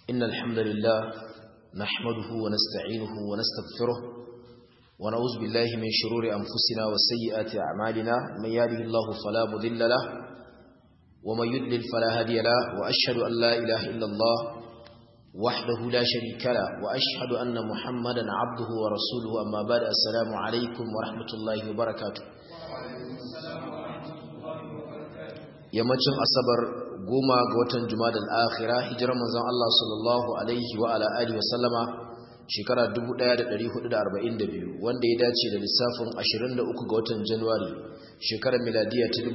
إن الحمد لله نحمده ونستعينه ونستغفره ونعوذ بالله من شرور أنفسنا وسيئات أعمالنا من يهده الله فلا مضل له ومن يضلل فلا هادي له وأشهد أن لا إله إلا الله وحده لا شريك له وأشهد أن محمدا عبده ورسوله أما بعد السلام عليكم ورحمة الله وبركاته yammacin asabar goma ga watan jumadal akhira hijirar manzon Allah sallallahu alaihi wa ala alihi wasallama shekara 1442 wanda ya dace da lissafin 23 ga watan Januwari shekarar miladiya ta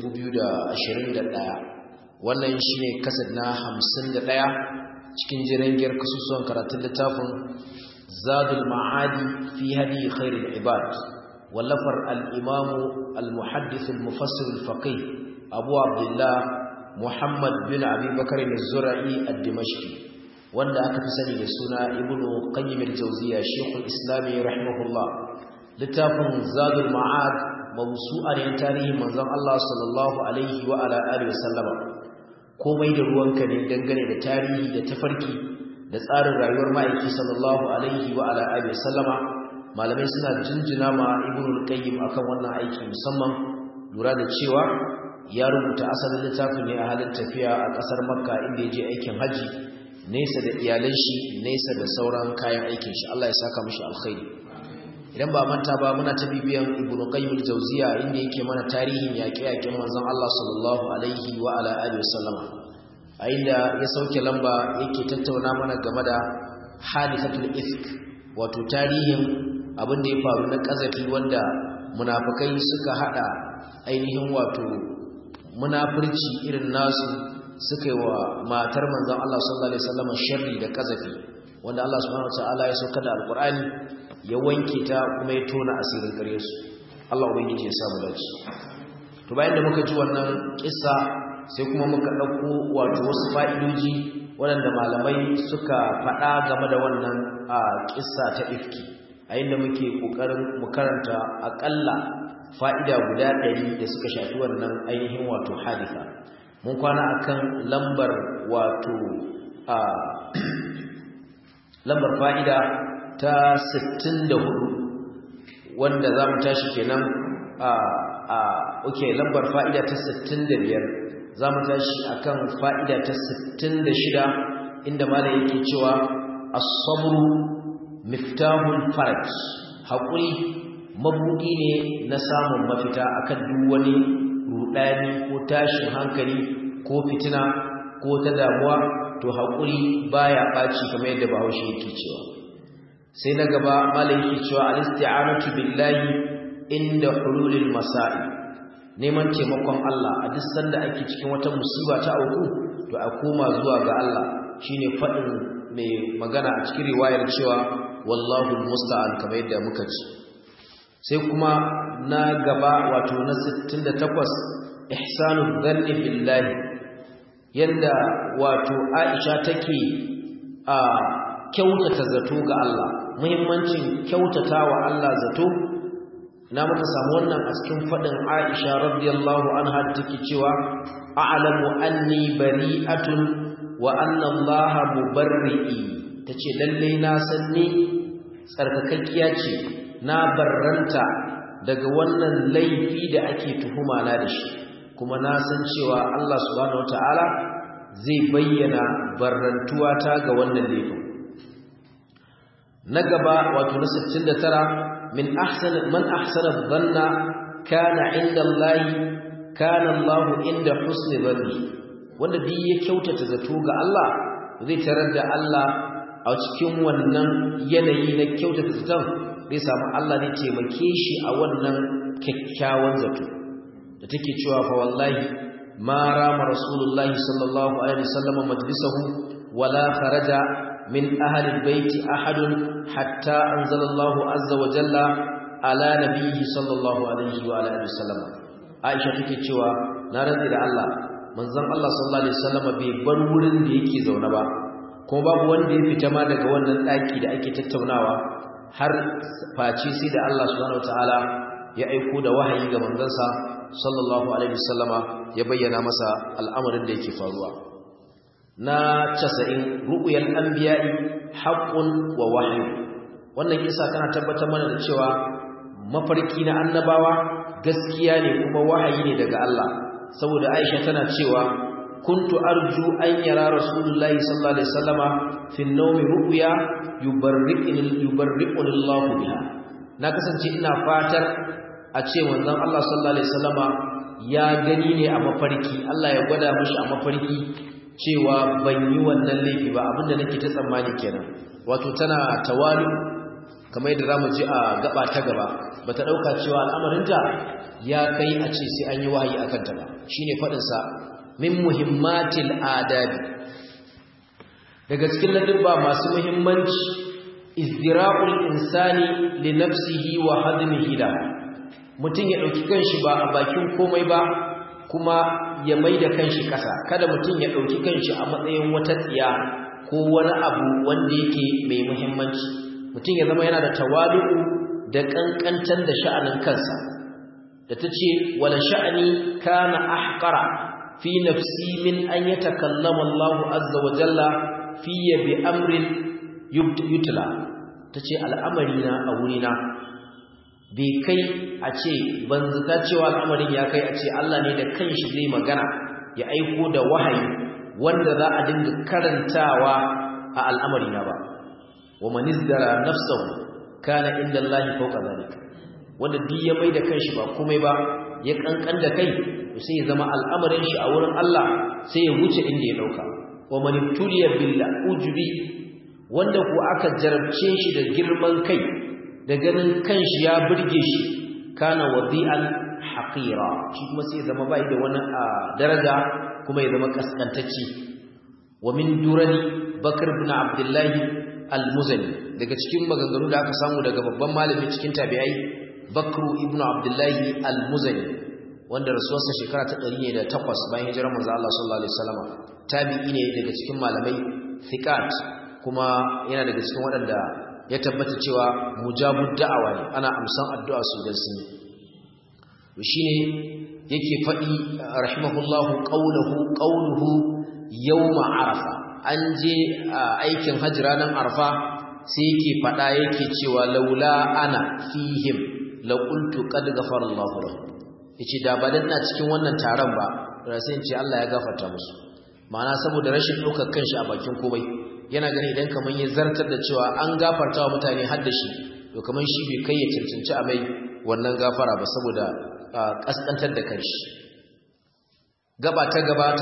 2021 wannan shine kasad na 51 cikin jirangiyar kasusuwan karatun littafin Zadul Ma'adi fi hadi khairul ibad wallafar al-imamu al-muhaddith al-mufassir al-faqih abu abdullah muhammad bin abubakar al-zura'i al-dimashqi wanda aka fi sani da suna ibnu qayyim al-jawziya shaykhul islami rahimahullah littafin zadul ma'ad mawsu'a ne tarihin manzon Allah sallallahu alaihi wa ala alihi wasallama komai da ruwanka ne dangane da tarihi da tafarki da tsarin rayuwar ma'aiki sallallahu alaihi wa ala alihi wasallama malamai suna jinjina ma ibnu qayyim akan wannan aiki musamman lura da cewa ya rubuta asalin littafin ne a halin tafiya a ƙasar makka inda ya je aikin haji nesa da iyalan shi nesa da sauran kayan aikin shi Allah ya saka mishi alkhairi idan ba manta ba muna ta bibiyan ibnu qayyim al-jawziya inda yake mana tarihin yaƙe-yaƙen manzon Allah sallallahu alaihi wa ala alihi wasallama a inda ya sauke lamba yake tattauna mana game da hadisatul ifk wato tarihin abin da ya faru na kazafi wanda munafikai suka hada ainihin wato munafurci irin nasu suka yi wa matar manzon Allah sallallahu alaihi wasallam sharri da kazafi wanda Allah subhanahu wataala ya sauka da alqur'ani ya wanke ta kuma ya tona asirin gare su Allah ubangiji ya samu dace to bayan da muka ji wannan kissa sai kuma muka dauko wato wasu fa'idoji waɗanda malamai suka faɗa game da wannan kissa ta ifki a inda muke kokarin mu karanta akalla fa'ida guda ɗari da suka shafi wannan ainihin wato hadisa mun kwana akan lambar wato a lambar fa'ida ta 64 wanda za mu tashi kenan a a oke lambar fa'ida ta 65 za mu tashi akan fa'ida ta 66 inda malam yake cewa as-sabru miftahul faraj haƙuri mabudi ne na samun mafita akan duk wani rudani ko tashin hankali ko fitina ko ta damuwa to haƙuri baya ɓaci kamar yadda bahaushe yake cewa sai na gaba malai yake cewa al-isti'anatu billahi inda hululil masa'i neman taimakon Allah a duk sanda ake cikin wata musiba ta auku to a koma zuwa ga Allah shine faɗin mai magana a cikin riwayar cewa wallahu musta'an kamar yadda muka ci sai kuma na gaba wato na 68 ihsanul dhanni billahi yanda wato Aisha take a kyautata zato ga Allah muhimmancin kyautatawa Allah zato na muka samu wannan a cikin fadin Aisha radiyallahu anha da take cewa a'lamu anni bari'atun wa anna Allah mubarri'i tace lalle na san ni tsarkakakkiya ce na barranta daga wannan laifi da ake tuhuma na da shi kuma na san cewa Allah subhanahu wataala zai bayyana barrantuwa ta ga wannan laifin na gaba wato na 69 min ahsan man ahsana dhanna kana inda Allah kana Allah inda husni dhanni wanda duk ya kyautata zato ga Allah zai tarar da Allah a cikin wannan yanayi na kyautata zaton zai samu Allah ne taimake shi a wannan kyakkyawan zato da take cewa fa wallahi ma rama rasulullahi sallallahu alaihi wasallam majlisahu wala kharaja min ahli albayt ahadun hatta anzala Allah azza wa jalla ala nabiyhi sallallahu alaihi wa alihi wasallam Aisha take cewa na rantsi da Allah manzon Allah sallallahu alaihi wasallam bai bar wurin da yake zaune ba kuma babu wanda ya fita ma daga wannan daki da ake tattaunawa har face sai da Allah subhanahu wataala ya aiko da wahayi ga manzansa sallallahu alaihi wasallama ya bayyana masa al'amarin da yake faruwa na 90 ru'yal anbiya'i haqqun wa wahyi wannan kisa kana tabbatar mana da cewa mafarki na annabawa gaskiya ne kuma wahayi ne daga Allah saboda Aisha tana cewa kuntu arju an yara rasulullahi sallallahu alaihi wasallama fi an-nawmi ru'ya yubarri'uni yubarri'uni Allah biha na kasance ina fatar a ce manzon Allah sallallahu alaihi wasallama ya gani ne a mafarki Allah ya gwada mishi a mafarki cewa ban yi wannan laifi ba abinda nake ta tsammani kenan wato tana tawali kamar yadda zamu ji a gaba ta gaba bata dauka cewa al'amarinta ya kai a ce sai an yi wahayi akan ta ba shine fadin sa min muhimmatil adabi daga cikin ladabba masu muhimmanci izdira'ul insani li nafsihi wa hadmihi la mutum ya dauki kanshi ba a bakin komai ba kuma ya maida kanshi kasa kada mutum ya dauki kanshi a matsayin wata tsiya ko wani abu wanda yake mai muhimmanci mutum ya zama yana da tawadu da kankantar da sha'anin kansa da tace wala sha'ani kana ahqara fi nafsi min an yatakallama Allahu azza wa jalla fiye bi amrin yutla tace al'amari na a wurina bai kai a ce ban zata cewa al'amarin ya kai a ce Allah ne da kanshi zai magana ya aiko da wahayi wanda za a dinga karantawa a al'amari na ba wa man izdara nafsahu kana inda Allah fawqa zalika wanda duk ya mai da kanshi ba komai ba ya kankan da kai sai ya zama al'amarin shi a wurin Allah sai ya wuce inda ya dauka wa man ibtuliya bil ujbi wanda ku aka jarabce shi da girman kai da ganin kanshi ya burge shi kana wadi'an haqira shi kuma sai ya zama bai da wani daraja kuma ya zama kaskantacce wa min durani bakr ibn abdullah al-muzani daga cikin maganganu da aka samu daga babban malami cikin tabi'ai bakru ibn abdullah al-muzani wanda rasuwarsa shekara ta 108 bayan hijirar manzo Allah sallallahu alaihi wasallam tabi'i ne daga cikin malamai thiqat kuma yana daga cikin waɗanda ya tabbata cewa mujabud da'awa ne ana amsan addu'a su dan sun to shine yake faɗi rahimahullahu qawluhu qawluhu yawma arafa an je aikin hajji ranar arfa sai yake faɗa yake cewa laula ana fihim la qultu qad ghafara Allahu lahu yace da ba dan na cikin wannan taron ba da sai in ce Allah ya gafarta musu ma'ana saboda rashin ɗaukar kanshi a bakin komai yana gani idan kaman ya zartar da cewa an gafarta wa mutane har da shi to kaman shi bai kai ya cancanci a mai wannan gafara ba saboda kaskantar da kanshi gaba ta gaba ta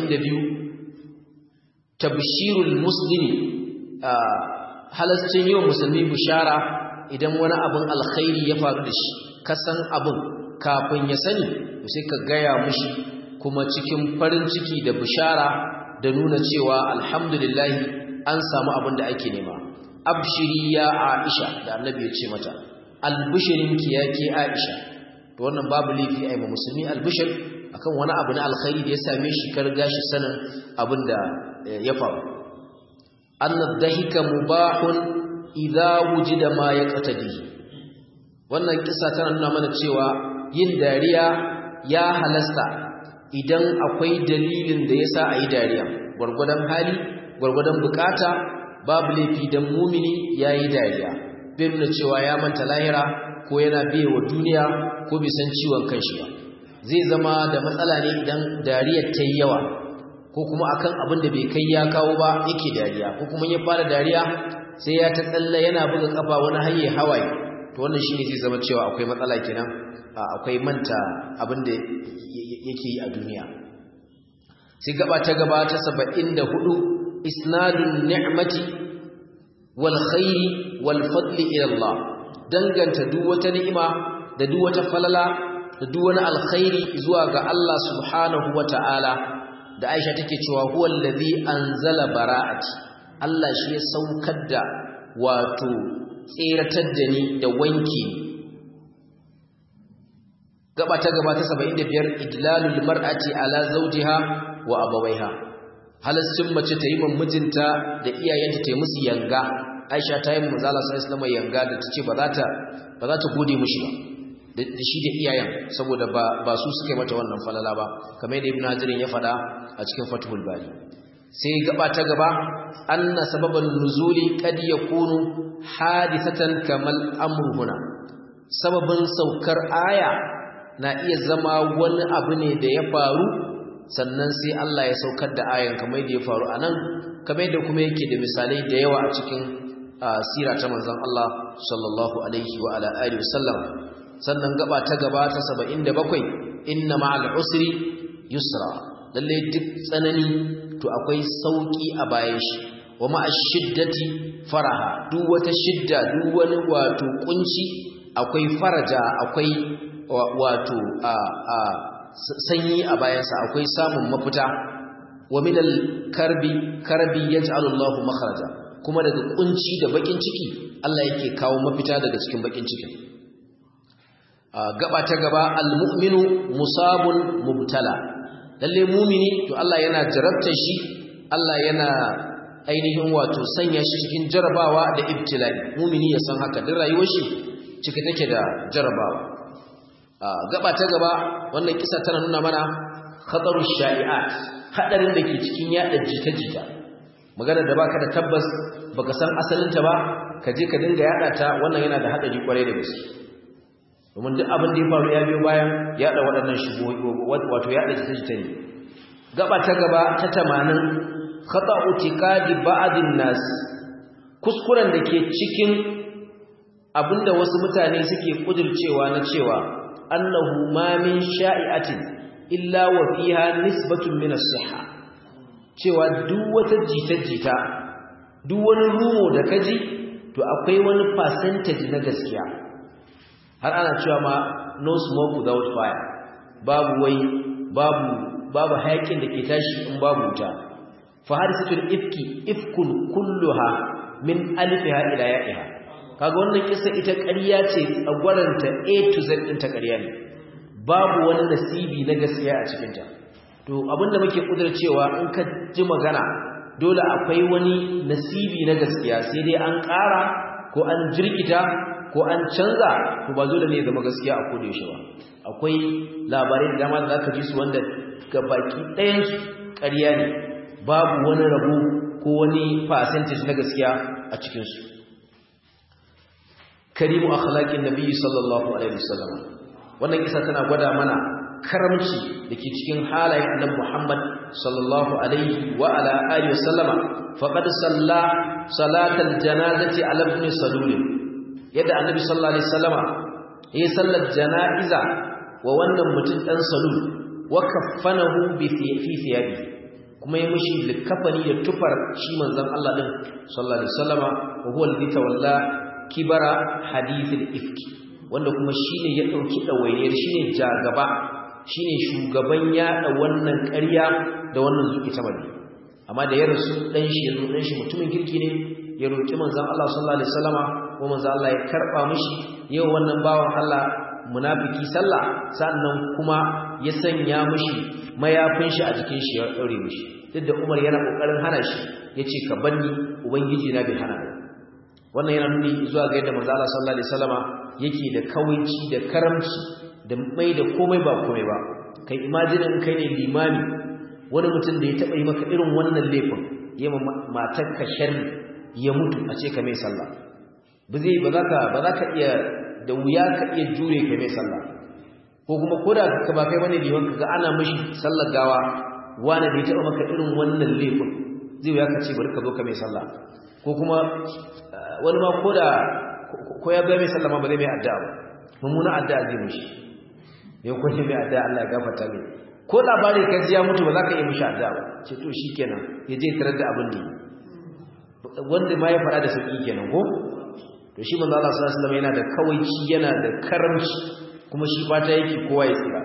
72 tabshirul muslimi halascin yau musulmi bishara idan wani abin alkhairi ya faru da shi kasan abin kafin ya sani sai ka gaya mushi kuma cikin farin ciki da bishara da nuna cewa alhamdulillahi an samu abin da ake nema abshiri ya aisha da annabi ya ce mata albishirinki ya ke aisha to wannan babu laifi a yi ma musulmi albishir akan wani abu na alkhairi da ya same shi kar gashi sanin abin da ya faru annad dahika mubahun idza wujida ma yaqtadi wannan kisa tana nuna mana cewa yin dariya ya halasta idan akwai dalilin da yasa ayi dariya gurgudan hali gurgudan bukata babu laifi dan mumini yayi dariya bai nuna cewa ya manta lahira ko yana biye wa duniya ko bai san ciwon kanshi ba zai zama da matsala ne idan dariyar ta yi yawa ko kuma akan abin da bai kai ya kawo ba yake dariya ko kuma ya fara dariya sai ya ta tsalle yana buga kafa wani haye hawaye to wannan shine zai zama cewa akwai matsala kenan akwai manta abin da yake yi a duniya sai gaba ta gaba ta 74 isnadun ni'mati wal khairi wal fadli ila Allah danganta duk wata ni'ima da duk wata falala da duk wani alkhairi zuwa ga Allah subhanahu wata'ala da Aisha take cewa huwa allazi anzala bara'ati Allah shi ya saukar da wato tseratar da ni da wanki gaba ta gaba ta 75 idlalul mar'ati ala zawjiha wa abawaiha halascin mace ta yi mijinta da iyayenta ta yi musu yanga Aisha ta yi manzala sallallahu alaihi yanga da tace ba za ta ba za ta gode mishi ba da shi da iyayen saboda ba ba su suka mata wannan falala ba kamar da Ibn Hajar ya faɗa a cikin Fathul Bari sai gaba ta gaba anna sababan nuzuli kad yakunu hadithatan kamal amru huna sababin saukar aya na iya zama wani abu ne da ya faru sannan sai Allah ya saukar da ayan kamar da ya faru anan kamar da kuma yake da misalai da yawa a cikin sira ta manzon Allah sallallahu alaihi wa ala alihi wasallam sannan gaba ta gaba ta 77 inna ma'al usri yusra lalle duk tsanani to akwai sauki a bayan shi wa ma'ash shiddati faraha duk wata shidda duk wani wato kunci akwai faraja akwai wato a a sanyi a bayansa akwai samun mafita wa minal karbi karbi yaj'alu Allahu makhraja kuma daga kunci da bakin ciki Allah yake kawo mafita daga cikin bakin cikin gaba ta gaba almu'minu musabun mubtala lalle mumini to Allah yana jarabta shi Allah yana ainihin wato sanya shi cikin jarabawa da ibtila'i mumini ya san haka duk rayuwar shi cike take da jarabawa gaba ta gaba wannan kisa tana nuna mana khataru sha'i'at hadarin da ke cikin yada jita-jita magana da baka da tabbas baka san asalinta ba ka je ka dinga yada ta wannan yana da hadari kwarai da gaske domin duk abin da ya faru ya biyo bayan yada waɗannan shubuhoyi wato yada jita-jita ne gaba ta gaba ta 80 khata'u tiqadi ba'din nas kuskuren da ke cikin abinda wasu mutane suke kudircewa na cewa annahu ma min sha'i'atin illa wa fiha nisbatun min as-sihha cewa duk wata jita-jita duk wani rumo da kaji to akwai wani percentage na gaskiya har ana cewa ma no smoke without fire babu wai babu babu hayakin da ke tashi in babu wuta fa hadisatul ifki ifkun kulluha min alfiha ila ya'iha kaga wannan kisa ita ƙarya ce tsagwaranta A to Z din ta ƙarya ne babu wani nasibi na gaskiya a cikin ta to abinda muke cewa in ka ji magana dole akwai wani nasibi na gaskiya sai dai an ƙara ko an jirkita ko an canza to ba dole ne zama gaskiya a koda yaushe ba akwai labarai da dama da zaka ji su wanda ga baki ɗayan su ƙarya ne babu wani rabo ko wani percentage na gaskiya a cikin su karimu akhlaqin nabi sallallahu alaihi wasallam wannan kisa tana gwada mana karamci dake cikin halayen annabi Muhammad sallallahu alaihi wa ala alihi wasallama faqad salla salatal janazati ala ibn salul yadda annabi sallallahu alaihi wasallama yayin sallar janaiza wa wannan mutum dan salul wa kaffanahu bi fi thiyabi kuma ya mishi likafani da tufar shi manzon Allah din sallallahu alaihi wasallama wa huwa alladhi tawalla kibara hadithul ifki wanda kuma shine ya dauki dawainiyar shine jagaba shine shugaban yada wannan ƙarya da wannan zuki ta bane amma da ya rasu dan shi yazo dan shi mutumin kirki ne ya roki manzon Allah sallallahu alaihi wasallama ko manzon Allah ya karba mishi yau wannan bawan Allah munafiki sallah sannan kuma ya sanya mishi mayafin shi a jikin shi ya daure mishi duk da Umar yana kokarin hana shi yace ka banni ubangiji na bai hana ni wannan yana nuni zuwa ga yadda manzo Allah sallallahu alaihi wasallama yake da kawaici da karamci da mai da komai ba komai ba kai imagine kai ne limami wani mutum da ya taba yi maka irin wannan laifin ya ma matar ka sharri ya mutu a ce ka mai sallah ba zai ba zaka ba zaka iya da wuya ka iya jure ka mai sallah ko kuma koda ka ba kai bane liman ka ga ana mishi sallar gawa wani da ya taba maka irin wannan laifin zai wuya ka ce bari ka zo ka mai sallah ko kuma wani ma ko da ko ya bai mai sallama ba zai mai addu'a ba mummuna addu'a zai mishi ya kwace mai addu'a Allah ya gafarta mai ko labari ka ji ya mutu ba za ka yi mishi addu'a ba ce to shikenan ya je tarar da abin da wanda ma ya fara da sauki kenan ko to shi manzo Allah sallallahu alaihi wasallam yana da kawaici yana da karamci kuma shi fata yake kowa ya tsira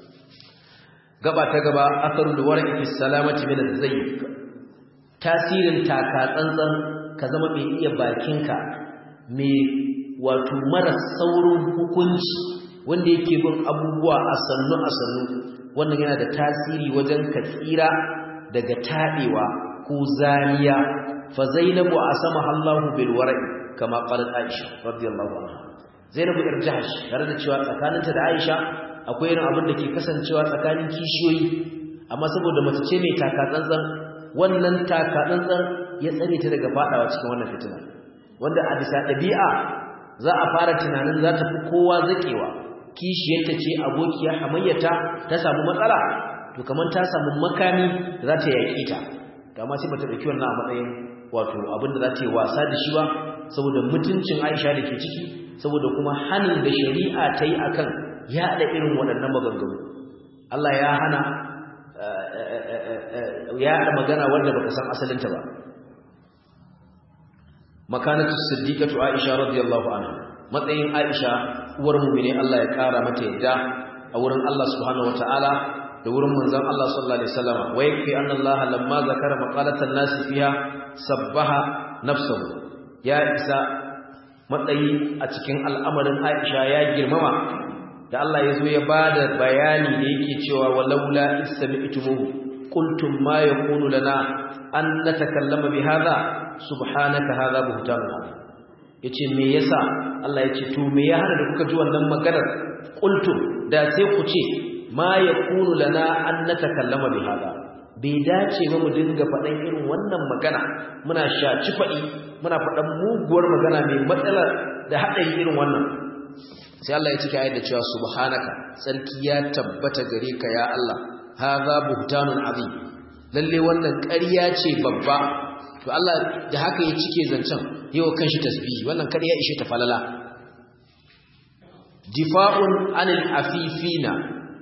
gaba ta gaba asarul warqi fi salamati min az-zayyik tasirin taka tsantsan ka zama mai iya bakinka mai wato mara saurin hukunci wanda yake bin abubuwa a sannu a sannu wannan yana da tasiri wajen ka tsira daga taɗewa ko zaniya fa zainabu asama Allahu bil wara'i kama qalat Aisha radiyallahu anha Zainabu ir Jahash tare da cewa tsakaninta da Aisha akwai irin abin da ke kasancewa tsakanin kishiyoyi amma saboda mace ce mai taka tsantsan wannan takatsantsan ya tsare ta daga fadawa cikin wannan fitina wanda a bisa ɗabi'a za a fara tunanin za ta fi kowa zakewa kishiyarta ce abokiyar hamayyata ta samu matsala to kamar ta samu makami da za ta yaƙi ta kama sai bata ɗauki wannan a matsayin wato abin da za ta yi wasa da shi ba saboda mutuncin aisha da ke ciki saboda kuma hannun da shari'a ta yi akan yaɗa irin waɗannan maganganu Allah ya hana ya haɗa magana wanda baka san asalinta ba makanatu siddiqatu aisha radiyallahu anha matsayin aisha uwar mu'mini Allah ya kara mata yadda a wurin Allah subhanahu wataala da wurin manzon Allah sallallahu alaihi wasallam wa yakfi anna Allah lamma zakara maqalatan nas fiha sabbaha nafsuhu ya isa matsayi a cikin al'amarin Aisha ya girmama da Allah ya zo ya bada bayani da yake cewa walaula istami'tumuhu qultum ma yakunu lana an natakallama bihadha subhanaka hadha buhtanun azim yace me yasa Allah yace to me ya hana da kuka ji wannan maganar qultum da sai ku ce ma yakunu lana an natakallama bihadha bai dace ba mu dinga faɗan irin wannan magana muna shaci faɗi muna faɗan muguwar magana mai matsala da haɗari irin wannan sai Allah ya cika ayat da cewa subhanaka sarki ya tabbata gare ka ya Allah hadha buhtanun azim lalle wannan ƙarya ce babba to Allah da haka ya cike zancen yawa kanshi tasbihi wannan ƙarya ishe ta falala difa'un anil afifina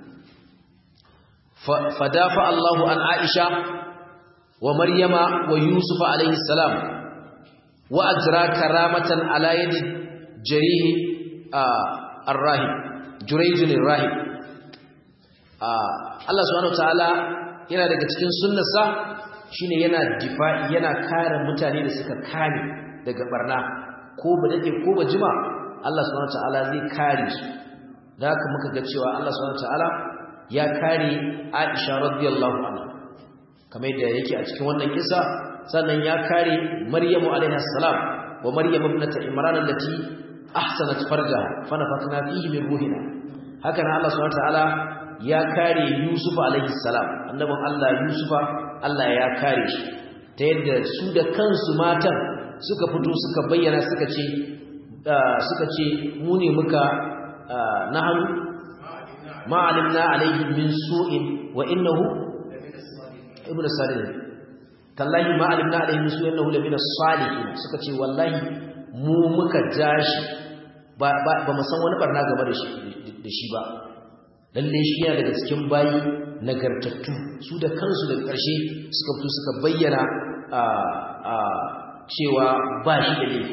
fadafa Allahu an Aisha wa Maryama wa Yusuf alayhi salam wa ajra karamatan ala yadi jarih ar-rahib jurayj ar-rahib Allah subhanahu wataala yana daga cikin sunnarsa shine yana difa'i yana kare mutane da suka kare daga barna ko ba dade ko ba jima Allah subhanahu wataala zai kare su da haka muka ga cewa Allah subhanahu wataala ya kare Aisha radiyallahu anha kamar da yake a cikin wannan kisa sannan ya kare Maryamu alaiha salam wa Maryam ibnat Imran allati ahsanat farjaha fa nafakhna fihi min ruhina haka nan Allah subhanahu wataala ya kare Yusuf alaihi salam annabin Allah Yusufa Allah ya kare shi ta yadda su da kansu matan suka fito suka bayyana suka ce suka ce mu ne muka nahanu ma alimna alaihi min su'in wa innahu ibn salih tallahi ma alimna alaihi min su'in innahu lamina salihin suka ce wallahi mu muka jashi ba ba mu san wani barna game da shi da shi ba lalle shi yana daga cikin bayi nagartattu su da kansu daga ƙarshe suka fito suka bayyana a a cewa ba shi da laifi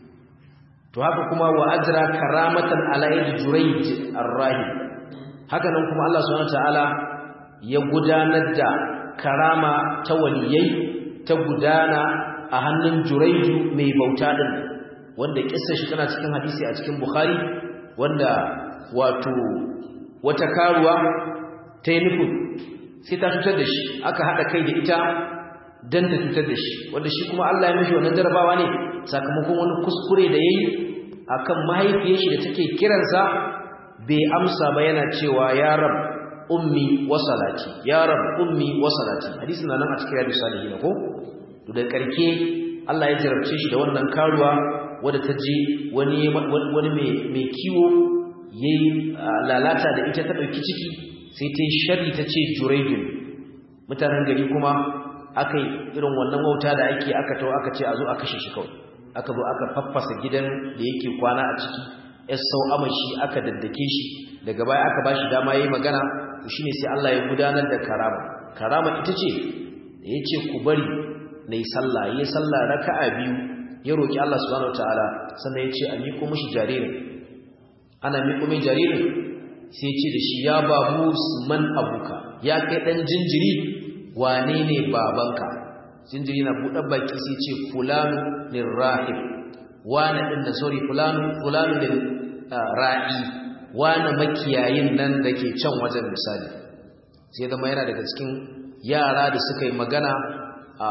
to haka kuma wa ajra karamatan ala yadi jurayj ar-rahib haka nan kuma Allah subhanahu wataala ya gudanar da karama ta waliyai ta gudana a hannun jurayju mai bauta din wanda kissa shi tana cikin hadisi a cikin bukhari wanda wato wata karuwa ta yi nufin sai ta cutar da shi aka haɗa kai da ita don ta cutar da shi wanda shi kuma Allah ya mashi wannan jarabawa ne sakamakon wani kuskure da ya yi a kan mahaifiyar shi da take kiransa bai amsa ba yana cewa ya rab ummi wa salati ya rab ummi wa salati hadisi na nan a cikin yadda salihin ko to da karke Allah ya jarabce shi da wannan karuwa wadda ta je wani wani mai kiwo yayi lalata da ita ta dauki ciki sai ta sharri ta ce juraidun mutanen gari kuma aka irin wannan wauta da ake aka tawo aka ce a zo a kashe shi kawai aka zo aka faffasa gidan da yake kwana a ciki yas sau amashi aka daddake shi daga baya aka bashi dama yayi magana to shine sai Allah ya gudanar da karama karama ita ce da yace ku bari nayi sallah yayi sallah raka'a biyu ya roki Allah subhanahu wataala sannan yace a miko mishi jaririn ana miko mai jaririn sai ce da shi ya babu man abuka ya kai dan jinjiri wane ne babanka jinjiri na buɗe baki sai ce fulanu lirrahib wane din da sorry fulanu fulanu lil ra'i wane makiyayin nan da ke can wajen misali sai zama yana daga cikin yara da suka yi magana a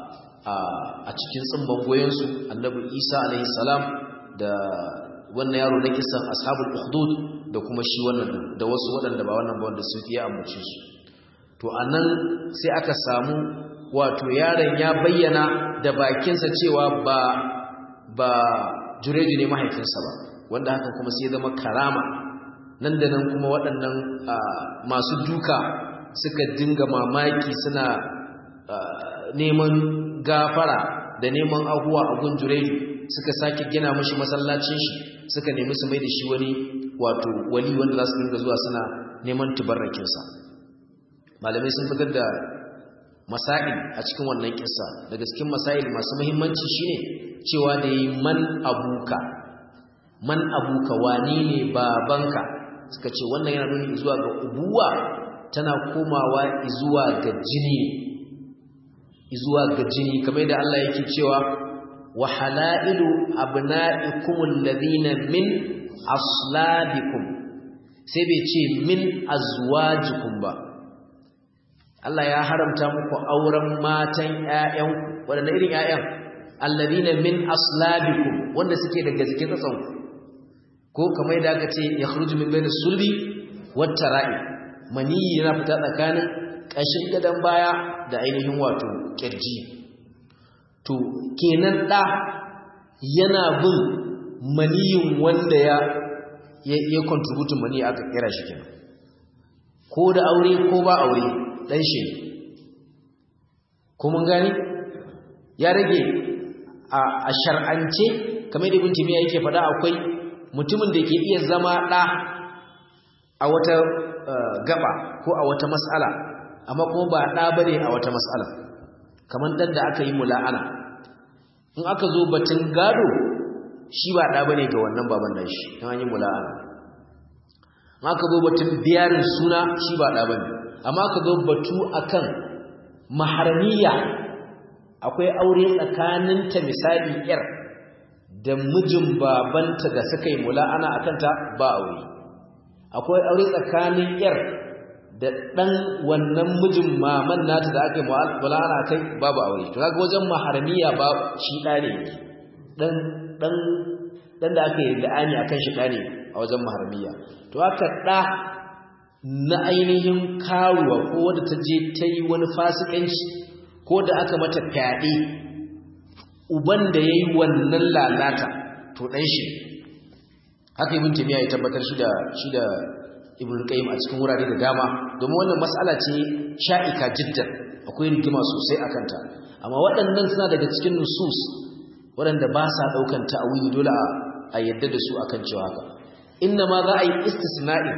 a cikin tsimban goyensu annabi isa alaihi salam da wannan yaro na kisan ashabul ukhdud da kuma shi wannan da wasu waɗanda ba wannan ba wanda sun fiye ambace su to anan sai aka samu wato yaron ya bayyana da bakinsa cewa ba ba jureji ne mahaifinsa ba wanda hakan kuma sai zama karama nan da nan kuma waɗannan masu duka suka dinga mamaki suna neman gafara da neman ahuwa a gun jureji suka sake gina mashi masallacin shi suka nemi su mai da shi wani wato wali wanda za su dinga zuwa suna neman tubarrakinsa malamai sun fitar da masail a cikin wannan kissa daga cikin masail masu muhimmanci shine cewa da yi man abuka man abuka wani ne babanka suka ce wannan yana nuni zuwa ga ubuwa tana komawa zuwa ga jini zuwa ga jini kamar da Allah yake cewa wa halailu abna'ikum alladhina min aslabikum sai bai ce min azwajikum ba Allah ya haramta muku auren matan ƴaƴan wanda irin ƴaƴan alladhina min aslabikum wanda suke daga cikin tsatsan ko kamar da aka ce yakhruju min bayna sulbi wat tara'i mani yana fita tsakanin kashin gadan baya da ainihin wato kirji to kenan da yana bin maniyin wanda ya ya contribute mani aka kira shi kenan ko da aure ko ba aure dan shi ko mun gani ya rage a shar'ance kamar da ibn timiya yake faɗa akwai mutumin da ke iya zama ɗa a wata gaba ko a wata mas'ala amma kuma ba ɗa bane a wata mas'ala kamar ɗan da aka yi mula'ana in aka zo batun gado shi ba ɗa bane ga wannan baban nan shi in an yi mula'ana in aka zo batun biyarin suna shi ba ɗa bane amma aka zo batu akan maharamiya akwai aure tsakaninta misali yar da mijin babanta da suka yi mula'ana a kanta ba aure akwai aure tsakanin yar da ɗan wannan mijin maman nata da aka yi mula'ana kai babu aure to kaga wajen maharamiya ba shi ɗa ne ɗan ɗan ɗan da aka yi la'ani akan shi ɗa ne a wajen maharamiya to haka ɗa na ainihin karuwa ko wadda ta je ta yi wani fasikanci ko da aka mata fyaɗe uban da ya yi wannan lalata to ɗan shi haka ibn tamiya ya tabbatar shi da shi da ibn qayyim a cikin wurare da dama domin wannan mas'ala ce sha'ika jiddan akwai rigima sosai a kanta amma waɗannan suna daga cikin nusus waɗanda ba sa ɗaukan ta'awili dole a yadda da su akan cewa haka inna ma za a yi istisna'i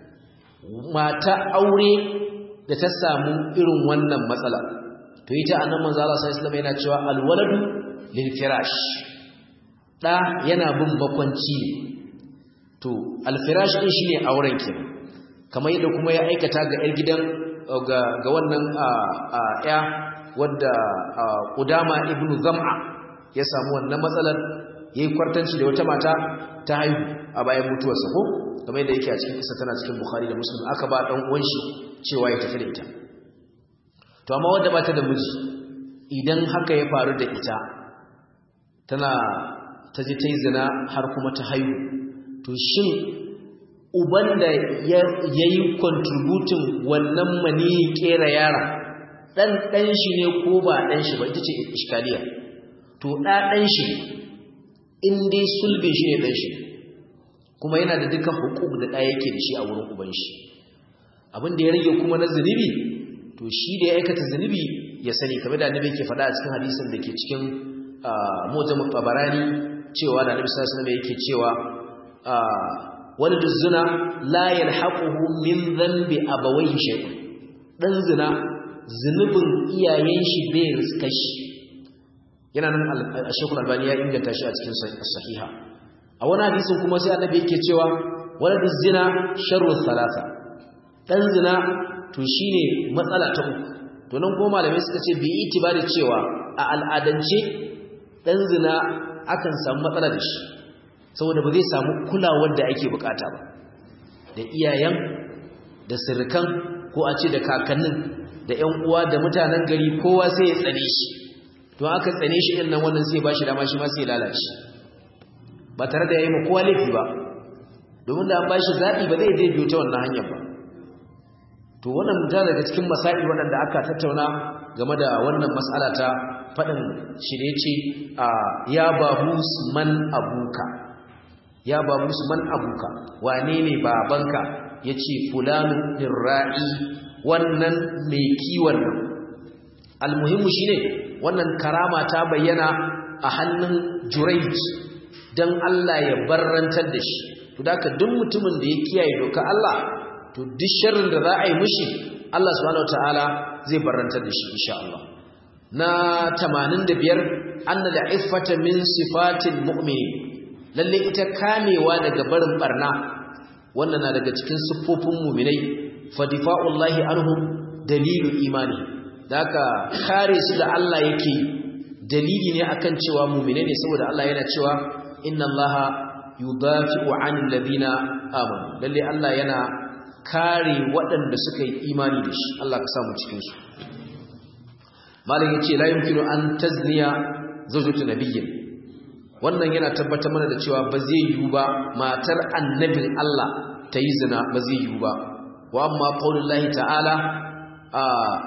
mata aure da ta samu irin wannan matsala to ita annan manzo Allah sallallahu alaihi wasallam yana cewa alwaladu lil firash da yana bin bakwanci to al firash din shine auren ki kamar yadda kuma ya aikata ga yar gidan ga ga wannan ya wadda Qudama ibnu Zam'a ya samu wannan matsalar yayi kwartanci da wata mata ta haihu a bayan mutuwarsa ko kamar yadda yake a cikin kisa tana cikin Bukhari da Muslim aka ba dan uwan shi cewa ya tafi da ita to amma wanda bata da miji idan haka ya faru da ita tana ta ji tai zina har kuma ta haihu to shin uban da yayi contributing wannan mani kera yara dan dan shi ne ko ba dan shi ba ita ce iskaliya to da dan shi in dai sulbin shi ne dan shi kuma yana da dukkan hukuk da ɗaya yake da shi a wurin uban shi abin da ya rage kuma na zunubi to shi da ya aikata zunubi ya sani kamar da annabi yake faɗa a cikin hadisin da ke cikin mujamul tabarani cewa da annabi sallallahu alaihi yake cewa waladu zina la yalhaquhu min dhanbi abawayhi shay dan zina zunubin iyayen shi bai riska shi yana nan al-shaykh albani ya inganta shi a cikin sahiha a wani hadisin kuma sai annabi yake cewa waladu zina sharru thalatha dan zina to shine matsala ta uku to nan kuma malamai suka ce bi itibari cewa a al'adance dan zina akan samu matsala da shi saboda ba zai samu kulawar da ake bukata ba da iyayen da sirkan ko a ce da kakannin da ƴan uwa da mutanen gari kowa sai ya tsane shi to aka tsane shi din nan wannan sai ba shi dama shi ma sai lalace ba tare da yayi ma kowa laifi ba domin da an ba shi zaɓi ba zai biyo ta wannan hanyar ba to wannan mutum daga cikin masail waɗanda aka tattauna game da wannan mas'ala ta faɗin shirye ce ya babus man abuka ya babus man abuka wane ne babanka ya ce fulanu ra'i wannan mai kiwon nan almuhimmu shi ne wannan karama ta bayyana a hannun jurayj don Allah ya barrantar da shi to da duk mutumin da ya kiyaye doka Allah to duk sharrin da za a yi mushi Allah subhanahu wataala zai barrantar da shi insha Allah na 85 anna da'ifata min sifatil mu'min lalle ita kamewa daga barin barna wannan na daga cikin siffofin mu'minai fa difa'ullahi anhum dalilu imani daka kare su da Allah yake dalili ne akan cewa mu'minai ne saboda Allah yana cewa inna Allaha yudafi'u 'anil ladina amanu lalle Allah yana kare waɗanda suka yi imani da shi Allah ka samu cikin su malam yace la yumkinu an tazniya zawjatu nabiyyin wannan yana tabbatar mana da cewa ba zai yiwu ba matar annabin Allah ta yi zina ba zai yiwu ba wa amma qaulullahi ta'ala a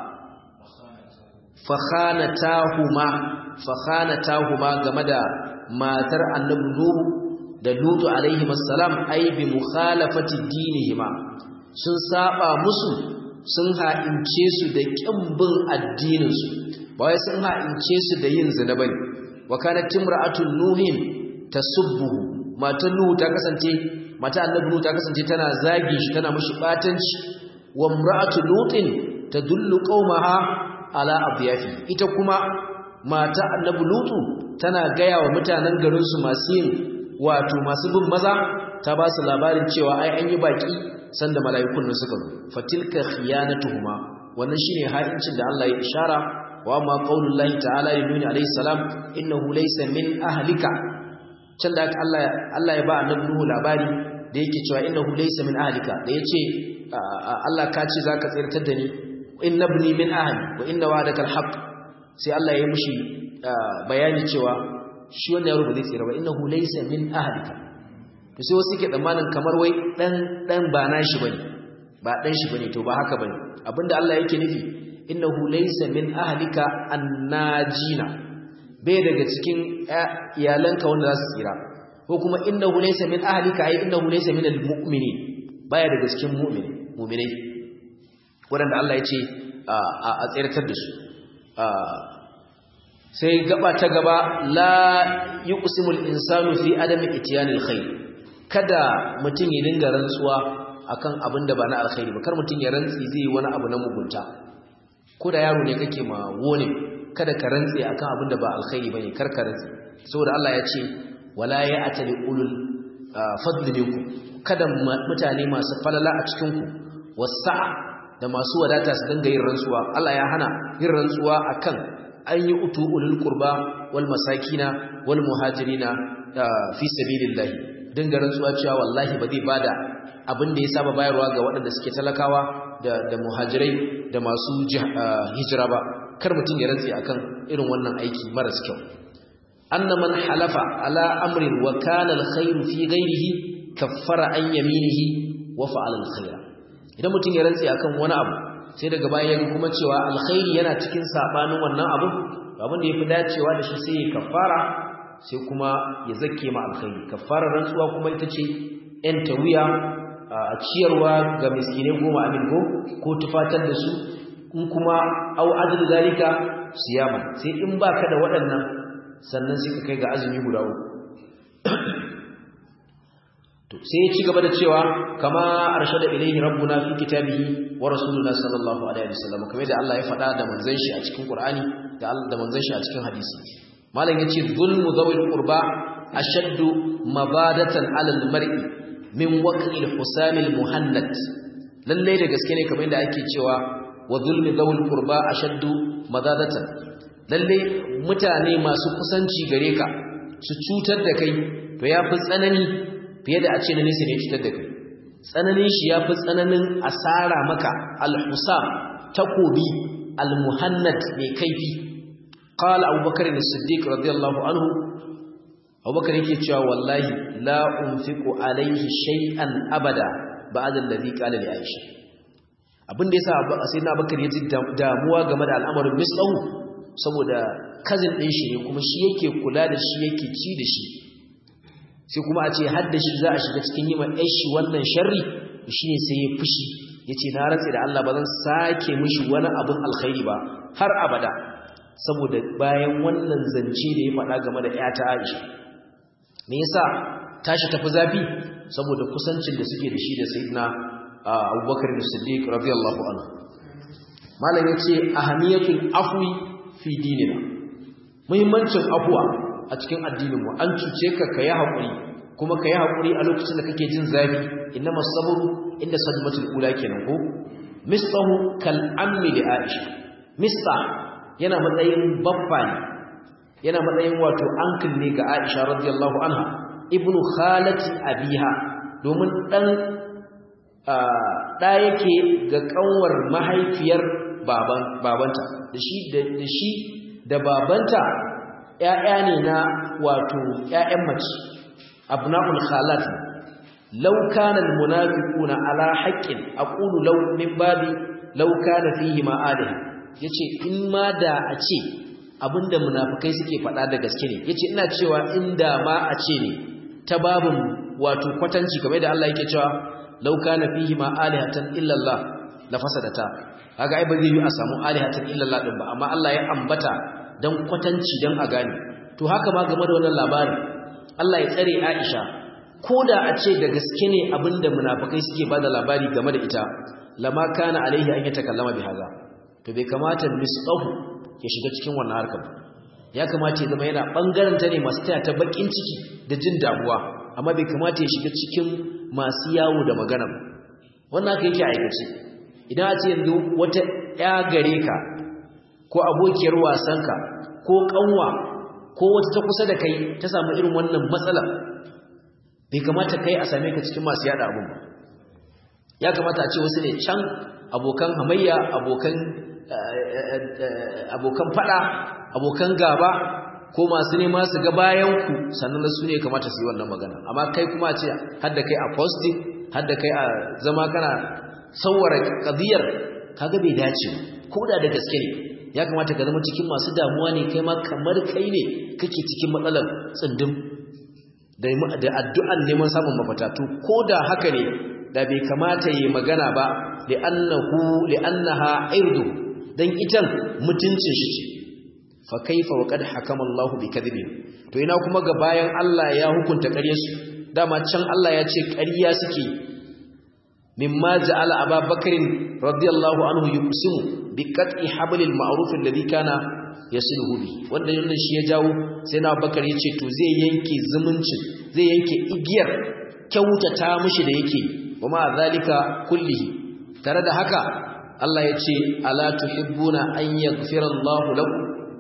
fakhanatahuma fakhanatahuma game da matar annabi Nuhu da Lutu alaihi assalam ai bi mukhalafati dinihima sun saba musu sun ha'ince su da kimbin addinin su ba wai sun ha'ince su da yin zina bane wa kanat timra'atun nuhin tasubbuhu matan nuhu ta kasance mata annabi nuhu ta kasance tana zagi shi tana mushi batanci wa imra'atu lutin tadullu qaumaha ala adyafi ita kuma mata annabi lutu tana gaya wa mutanen garin su masu yin wato masu bin maza ta ba su labarin cewa ai an yi baki sanda mala'ikun nan suka zo fatilka khiyanatuhuma wannan shine ha'incin da Allah ya ishara wa ma qaulullahi ta'ala li nuhi alayhi salam innahu laysa min ahlika can da Allah Allah ya ba annabi nuhu labari da yake cewa innahu laysa min ahlika da yace Allah ka ce zaka tsirtar da ni innabni min ahli wa inna wa'adaka alhaq sai Allah ya mushi bayani cewa shi wannan yaro ba zai tsira ba innahu laysa min ahlika to sai wasu ke tsammanin kamar wai dan dan ba nashi bane ba dan shi bane to ba haka bane abinda Allah yake nufi innahu laysa min ahlika annajina bai daga cikin iyalanka wanda za su tsira ko kuma innahu laysa min ahlika ai innahu laysa min almu'minin baya daga cikin mu'min mu'minai wanda Allah ya ce a tsirtar da su sai gaba ta gaba la yuqsimul insanu fi adami ityanil khair kada mutum ya dinga rantsuwa akan abin da ba na alkhairi ba kar mutum ya rantsi zai wani abu na mugunta ko da yaro ne kake ma wone kada ka rantsi akan abin da ba alkhairi bane kar ka rantsi saboda Allah ya ce wala ya'tali ulul fadli minkum kada mutane masu falala a cikin ku wasa'a da masu wadata su dinga yin rantsuwa Allah ya hana yin rantsuwa akan an yi utu ulul qurba wal masakina wal muhajirina fi sabilillah dinga rantsuwa cewa wallahi ba zai bada abin da ya saba bayarwa ga waɗanda suke talakawa da da muhajirai da masu hijira ba kar mutum ya rantsi akan irin wannan aiki maras kyau anna man halafa ala amrin wa kana alkhayr fi ghayrihi kaffara an yaminihi wa fa'ala alkhayra idan mutum ya rantsi akan wani abu sai daga baya ya kuma cewa alkhairi yana cikin sabanin wannan abu abin da yafi dacewa da shi sai ya kafara sai kuma ya zakke ma alkhairi kafara rantsuwa kuma ita ce yan tawiya a ciyarwa ga miskinai goma amin ko ko tufatar da su in kuma au adl zalika siyama sai in baka da waɗannan sannan sai ka kai ga azumi guda uku to sai ya ci gaba da cewa kama arshada ilayhi rabbuna fi kitabihi wa rasuluna sallallahu alaihi wasallam kamar da Allah ya faɗa da manzon shi a cikin Qur'ani da Allah da manzon shi a cikin hadisi malam yace zulmu zawil qurba ashaddu mabadatan ala almar'i min waqi alhusam almuhannad lalle da gaske ne kamar da ake cewa wa zulmi zawil qurba ashaddu madadatan lalle mutane masu kusanci gare ka su cutar da kai to yafi tsanani fiye da a ce na nesa ne cutar da kai tsananin shi ya fi tsananin asara maka alhusam takobi almuhannad mai kaifi qala abubakar as-siddiq radiyallahu anhu abubakar yake cewa wallahi la unfiqu alayhi shay'an abada ba'da alladhi qala li aisha abin da yasa sayyidina Abubakar ya ji damuwa game da al'amarin mislahu saboda cousin din shi ne kuma shi yake kula da shi yake ci da shi sai kuma a ce har da shi za a shiga cikin yi ma shi wannan sharri shine sai ya fushi yace na rantsi da Allah ba zan sake mishi wani abin alkhairi ba har abada saboda bayan wannan zance da ya faɗa game da ƴata Aisha me yasa tashi tafi zafi saboda kusancin da suke da shi da sayyidina Abubakar Siddiq radiyallahu anhu malam yace ahamiyatul afwi fi dinina muhimmancin afwa a cikin addinin mu an cuce ka kai hakuri kuma kai hakuri a lokacin da kake jin zafi innamas sabru inda sadmatul ula kenan ko misahu kal ammi li aisha misa yana matsayin babba ne yana matsayin wato uncle ne ga aisha radiyallahu anha ibnu khalati abiha domin dan da yake ga kanwar mahaifiyar baban babanta da shi da shi da babanta ƴaƴa ne na wato ƴaƴan mace abna'ul khalat law kana al munafiquna ala haqqin aqulu law min babi law kana fihi ma adih yace in ma da a ce abinda munafikai suke faɗa da gaske ne yace ina cewa inda ma a ce ne ta babin wato kwatanci kamar da Allah yake cewa law kana fihi ma alihatan illa Allah la fasadata kaga ai ba zai yi a samu alihatan illa Allah din ba amma Allah ya ambata dan kwatanci dan a gane to haka ma game da wannan labarin Allah ya tsare Aisha koda a ce da gaske ne abinda munafikai suke bada labari game da ita lama kana alaihi an yatakallama bi haza to bai kamata misqahu ya shiga cikin wannan harkar ya kamata ya zama yana bangaren ta ne masu taya ta bakin ciki da jin damuwa amma bai kamata ya shiga cikin masu yawo da magana wannan haka yake aikace idan a ce yanzu wata ya gare ka ko abokiyar wasanka ko kanwa ko wata ta kusa da kai ta samu irin wannan matsala bai kamata kai a same ka cikin masu yada abun ba ya kamata a ce wasu ne can abokan hamayya abokan abokan fada abokan gaba ko masu nema su ga bayan ku sannan su ne kamata su yi wannan magana amma kai kuma a ce hadda kai a posting hadda kai a zama kana sauwara qadiyar kaga bai dace ko da da gaske ne ya kamata ka zama cikin masu damuwa ne kai ma kamar kai ne kake cikin matsalar tsindin da da addu'an neman samun mafata to ko da haka ne da bai kamata yi magana ba li'annahu li'annaha irdu dan itan mutuncin shi ce fa kaifa wa qad hakama Allah bi kadhibin to ina kuma ga bayan Allah ya hukunta ƙaryar su dama can Allah ya ce ƙarya suke mimma ja'ala Abu Bakr radiyallahu anhu yuqsimu bi qat'i hablil ma'ruf alladhi kana yasiluhu bi wanda wannan shi ya jawo sai na Bakar yace to zai yanke zumuncin zai yanke igiyar kyautata mishi da yake kuma zalika kullihi tare da haka Allah ya ce ala tuhibbuna an yaghfira Allahu lakum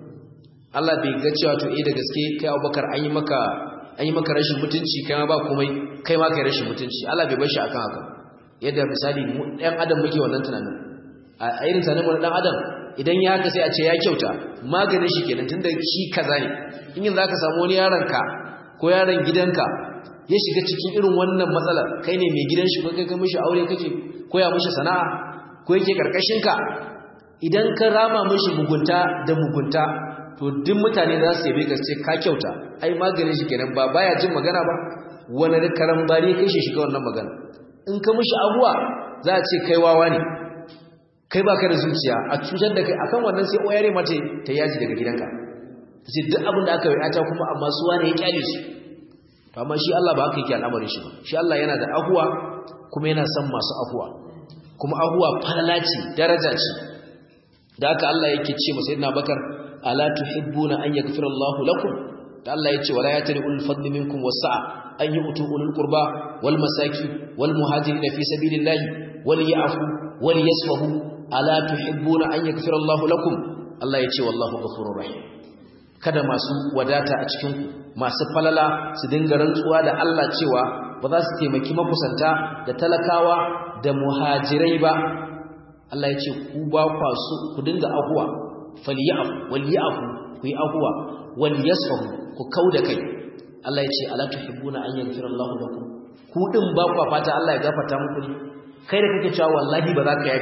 Allah bai ga cewa to eh da gaske kai Abubakar an yi maka an yi maka rashin mutunci kai ma ba komai kai ma kai rashin mutunci Allah bai bar shi akan haka yadda misali mu ɗan adam muke wannan tunanin a irin tunanin mu ɗan adam idan ya haka sai a ce ya kyauta maganin shi kenan tunda shi kaza ne in yanzu zaka samu wani yaron ka ko yaron gidanka ya shiga cikin irin wannan matsalar kai ne mai gidan shi ko kai ka mishi aure kake koya mishi sana'a ko yake karkashin ka idan ka rama mishi mugunta da mugunta to duk mutane za su yabe ka ce ka kyauta ai maganin shi kenan ba baya jin magana ba wani da karambari kai shi shiga wannan magana in ka mishi abuwa za a ce kai wawa ne kai baka da zuciya a cutar da kai akan wannan sai oyare mace ta yaji daga gidanka ce duk abin da aka yi ta kuma amma su wane ya kyale su to amma shi Allah ba haka yake al'amarin shi ba shi Allah yana da ahuwa kuma yana son masu ahuwa kuma ahuwa falala ce daraja ce da haka Allah yake ce masa sayyidina Bakar ala tuhibbuna an yaghfira Allahu lakum da Allah yace wala yatari ul fadli minkum wasa'a an yu'tu ulul qurba wal masaki wal muhajirin fi sabilillahi wal ya'fu wal yasfahu ala tuhibbuna an yaghfira Allahu lakum Allah yace wallahu ghafurur rahim kada masu wadata a cikin masu falala su dinga rantsuwa da Allah cewa ba za su taimaki makusanta da talakawa da muhajirai ba Allah ya ce ku ba kwa su ku dinga ahuwa falyafu walyafu ku yi ahuwa wal yasfahu ku kauda kai Allah ya ce ala tuhibbuna an yaghfira Allahu lakum ku din ba kwa fata Allah ya gafarta muku ne kai da kake cewa wallahi ba za ka yafe ba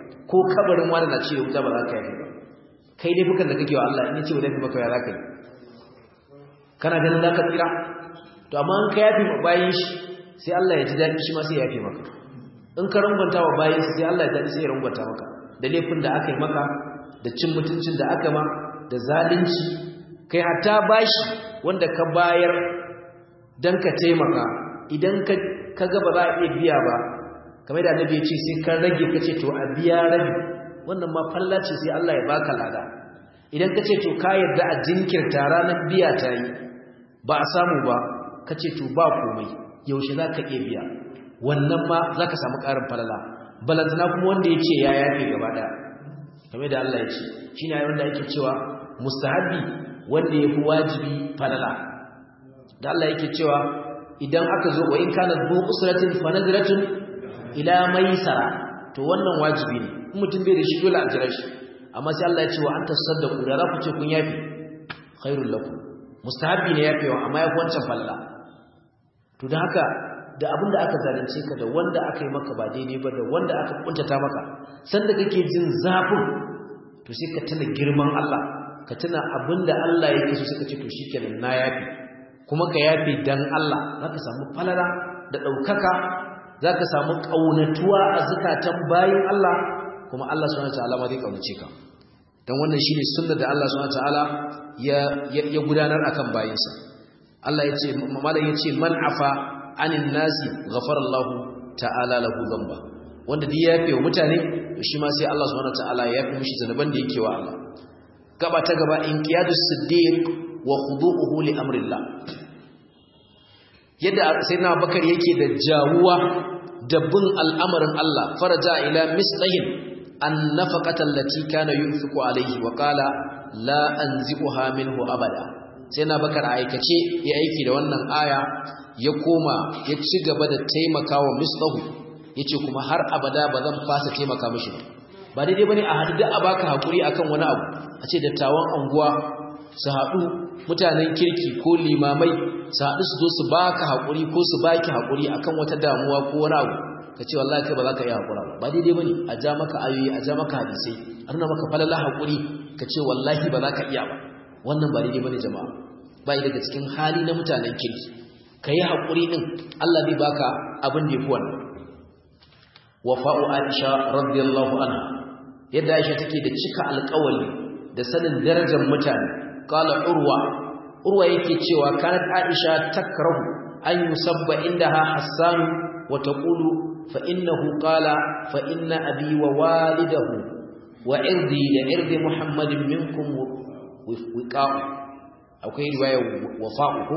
ko kabarin wani na ce da wuta ba za ka yafe ba kai dai bukan da kake wa Allah in ce ba zai fi maka ya za ka yi kana ganin za ka tsira to amma in ka yafe ma bayan shi sai Allah ya ji daɗi shi ma sai ya yafe maka in ka rangwanta wa bayan sai Allah ya daɗi sai ya rangwanta maka da laifin da aka yi maka da cin mutuncin da aka ma da zalunci kai hatta bashi wanda ka bayar dan ka taimaka idan ka ga ba za a iya biya ba kamar da annabi ya ce sai ka rage ka ce to a biya rabi wannan ma falla ce sai Allah ya baka lada idan ka ce to ka yarda a jinkirta ranar biya ta yi ba a samu ba ka ce to ba komai yaushe za ka iya biya wannan ma za ka samu ƙarin falala balantana kuma wanda ya ce ya yafe gaba ɗaya kamar da Allah ya ce shi ne wanda ake cewa mustahabi wanda ya fi wajibi falala da Allah yake cewa idan aka zo wa in kana du usratin fa nadratun ila maisara to wannan wajibi ne in mutum bai da shi dole a jira shi amma sai Allah ya ce wa anta saddaqu da za ku ce kun yafi khairul lakum mustahabi ne yafewa amma yafi wancan falla to da haka da abinda aka zalunce ka da wanda aka yi maka ba daidai ba da wanda aka kuntata maka sanda kake jin zafin to sai ka tuna girman Allah ka tuna abinda Allah yake so suka ce to shikenan na yafi kuma ka yafi dan Allah zaka samu falala da daukaka zaka samu kaunatuwa a zakatan bayin Allah kuma Allah subhanahu wataala ma zai kaunace ka dan wannan shine sunnar da Allah subhanahu wataala ya ya gudanar akan bayinsa Allah yace malam yace man afa anin nasi ghafara Allah ta'ala lahu dhanba wanda duk ya yafe wa mutane to shi ma sai Allah subhanahu wataala ya yafe mishi zanuban da yake wa Allah gaba ta gaba inqiyadus siddiq wa khudu'uhu li amrillah yadda sayyidina Abubakar yake da jawuwa da bin al'amarin Allah faraja ila mislahin an nafaqata allati kana yunfiqu alayhi wa qala la anzi'uha minhu abada sayyidina Abubakar aikace ya aiki da wannan aya ya koma ya ci gaba da taimakawa mislahu yace kuma har abada ba zan fasa taimaka mishi ba ba daidai bane a hadu da a baka hakuri akan wani abu a ce dattawan anguwa su haɗu mutanen kirki ko limamai su haɗu su zo su baka hakuri ko su baki hakuri akan wata damuwa ko wani abu ka ce wallahi kai ba za ka iya hakura ba ba daidai bane a ja maka ayoyi a ja maka hadisai a nuna maka falala hakuri ka ce wallahi ba za ka iya ba wannan ba daidai bane jama'a ba daga cikin hali na mutanen kirki ka yi haƙuri ɗin Allah zai baka abin da ya fi wannan wafa'u aisha radiyallahu anha yadda aisha take da cika alƙawali da sanin darajar mutane qala urwa urwa yake cewa kanat aisha takrahu an yusabba indaha hassan wa taqulu fa innahu qala fa inna abi wa walidahu wa irdi da irdi muhammadin minkum wiqa'u akwai riwaya wafa'u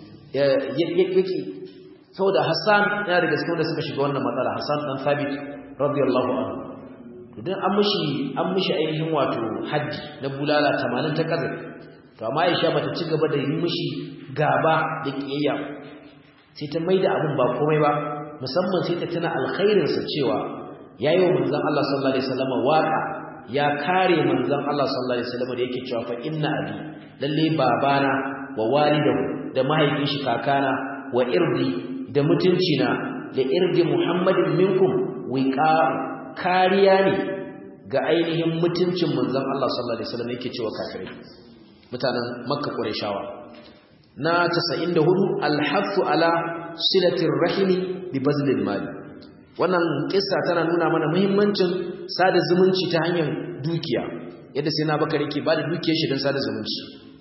yake saboda Hassan yana daga cikin wanda suka shiga wannan matsala Hassan dan Thabit radiyallahu anhu to dan an mishi an mishi ainihin wato haji na bulala 80 ta kaza to amma Aisha bata ci gaba da yi mishi gaba da kiyayya sai ta maida abin ba komai ba musamman sai ta tana alkhairin sa cewa yayi wa manzon Allah sallallahu alaihi wasallam waka ya kare manzon Allah sallallahu alaihi wasallam da yake cewa fa inna abi lalle babana wa walidahu da mahaifin shi kakana wa irdi da mutunci na da irdi muhammadin minkum wiqa kariya ne ga ainihin mutuncin manzon Allah sallallahu alaihi wasallam yake cewa kafirai mutanen makka qurayshawa na 94 alhafu ala silatir rahimi bi bazlil mal wannan kissa tana nuna mana muhimmancin sada zumunci ta hanyar dukiya yadda sai na bakar yake bada dukiyar shi don sada zumunci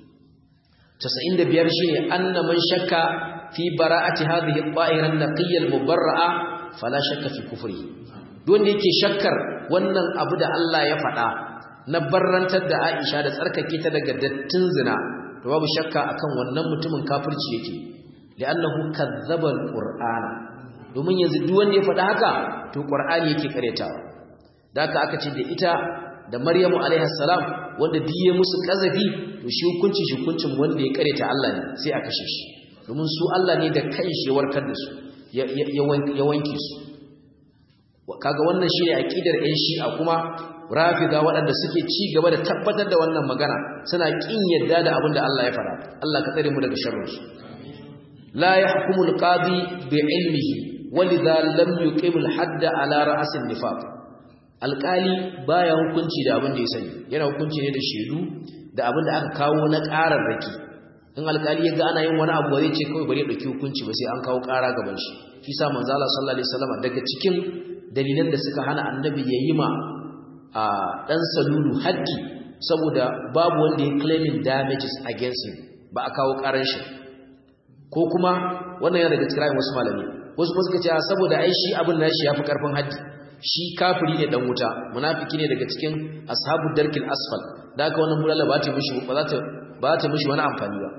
95 shine anna man shakka fi bara'ati hadhihi at-ta'ira an-naqiyya al-mubarra'a fala shakka fi kufri wanda yake shakkar wannan abu da Allah ya faɗa na barrantar da Aisha da tsarkake ta daga dattin zina to babu shakka akan wannan mutumin kafirci yake li'annahu kadzdzaba al-qur'ana domin yanzu duk wanda ya faɗa haka to qur'ani yake karetawa da haka aka ce da ita da Maryamu alaiha salam wanda diye musu kazafi to shi hukunci shi hukuncin wanda ya kareta Allah ne sai a kashe shi domin su Allah ne da kanshi ya warkar da su ya wanke su kaga wannan shine aqidar ɗan shi'a kuma rafida waɗanda suke ci gaba da tabbatar da wannan magana suna kin yadda da abin da Allah ya fara Allah ka tsare mu daga sharrin su la yahkumu al-qadi bi ilmihi walidha lam yuqim al-hadd ala ra's an-nifaq alƙali baya hukunci da abin da ya sani yana hukunci ne da shaidu da abin da aka kawo na ƙararraki in alƙali ya ga ana yin wani abu zai ce kawai bari ya ɗauki hukunci ba sai an kawo ƙara gaban shi shi sa manzo Allah sallallahu alaihi wasallam daga cikin dalilan da suka hana annabi ya yi ma a dan salulu haddi saboda babu wanda ya claiming damages against him ba a kawo ƙaran shi ko kuma wannan yana daga cikin wasu malami wasu kuma suka ce saboda ai shi abin nashi yafi karfin haddi shi kafiri ne dan wuta munafiki ne daga cikin ashabu darkil asfal da haka wannan bulala ba ta mishi ba za ta ba ta mishi wani amfani ba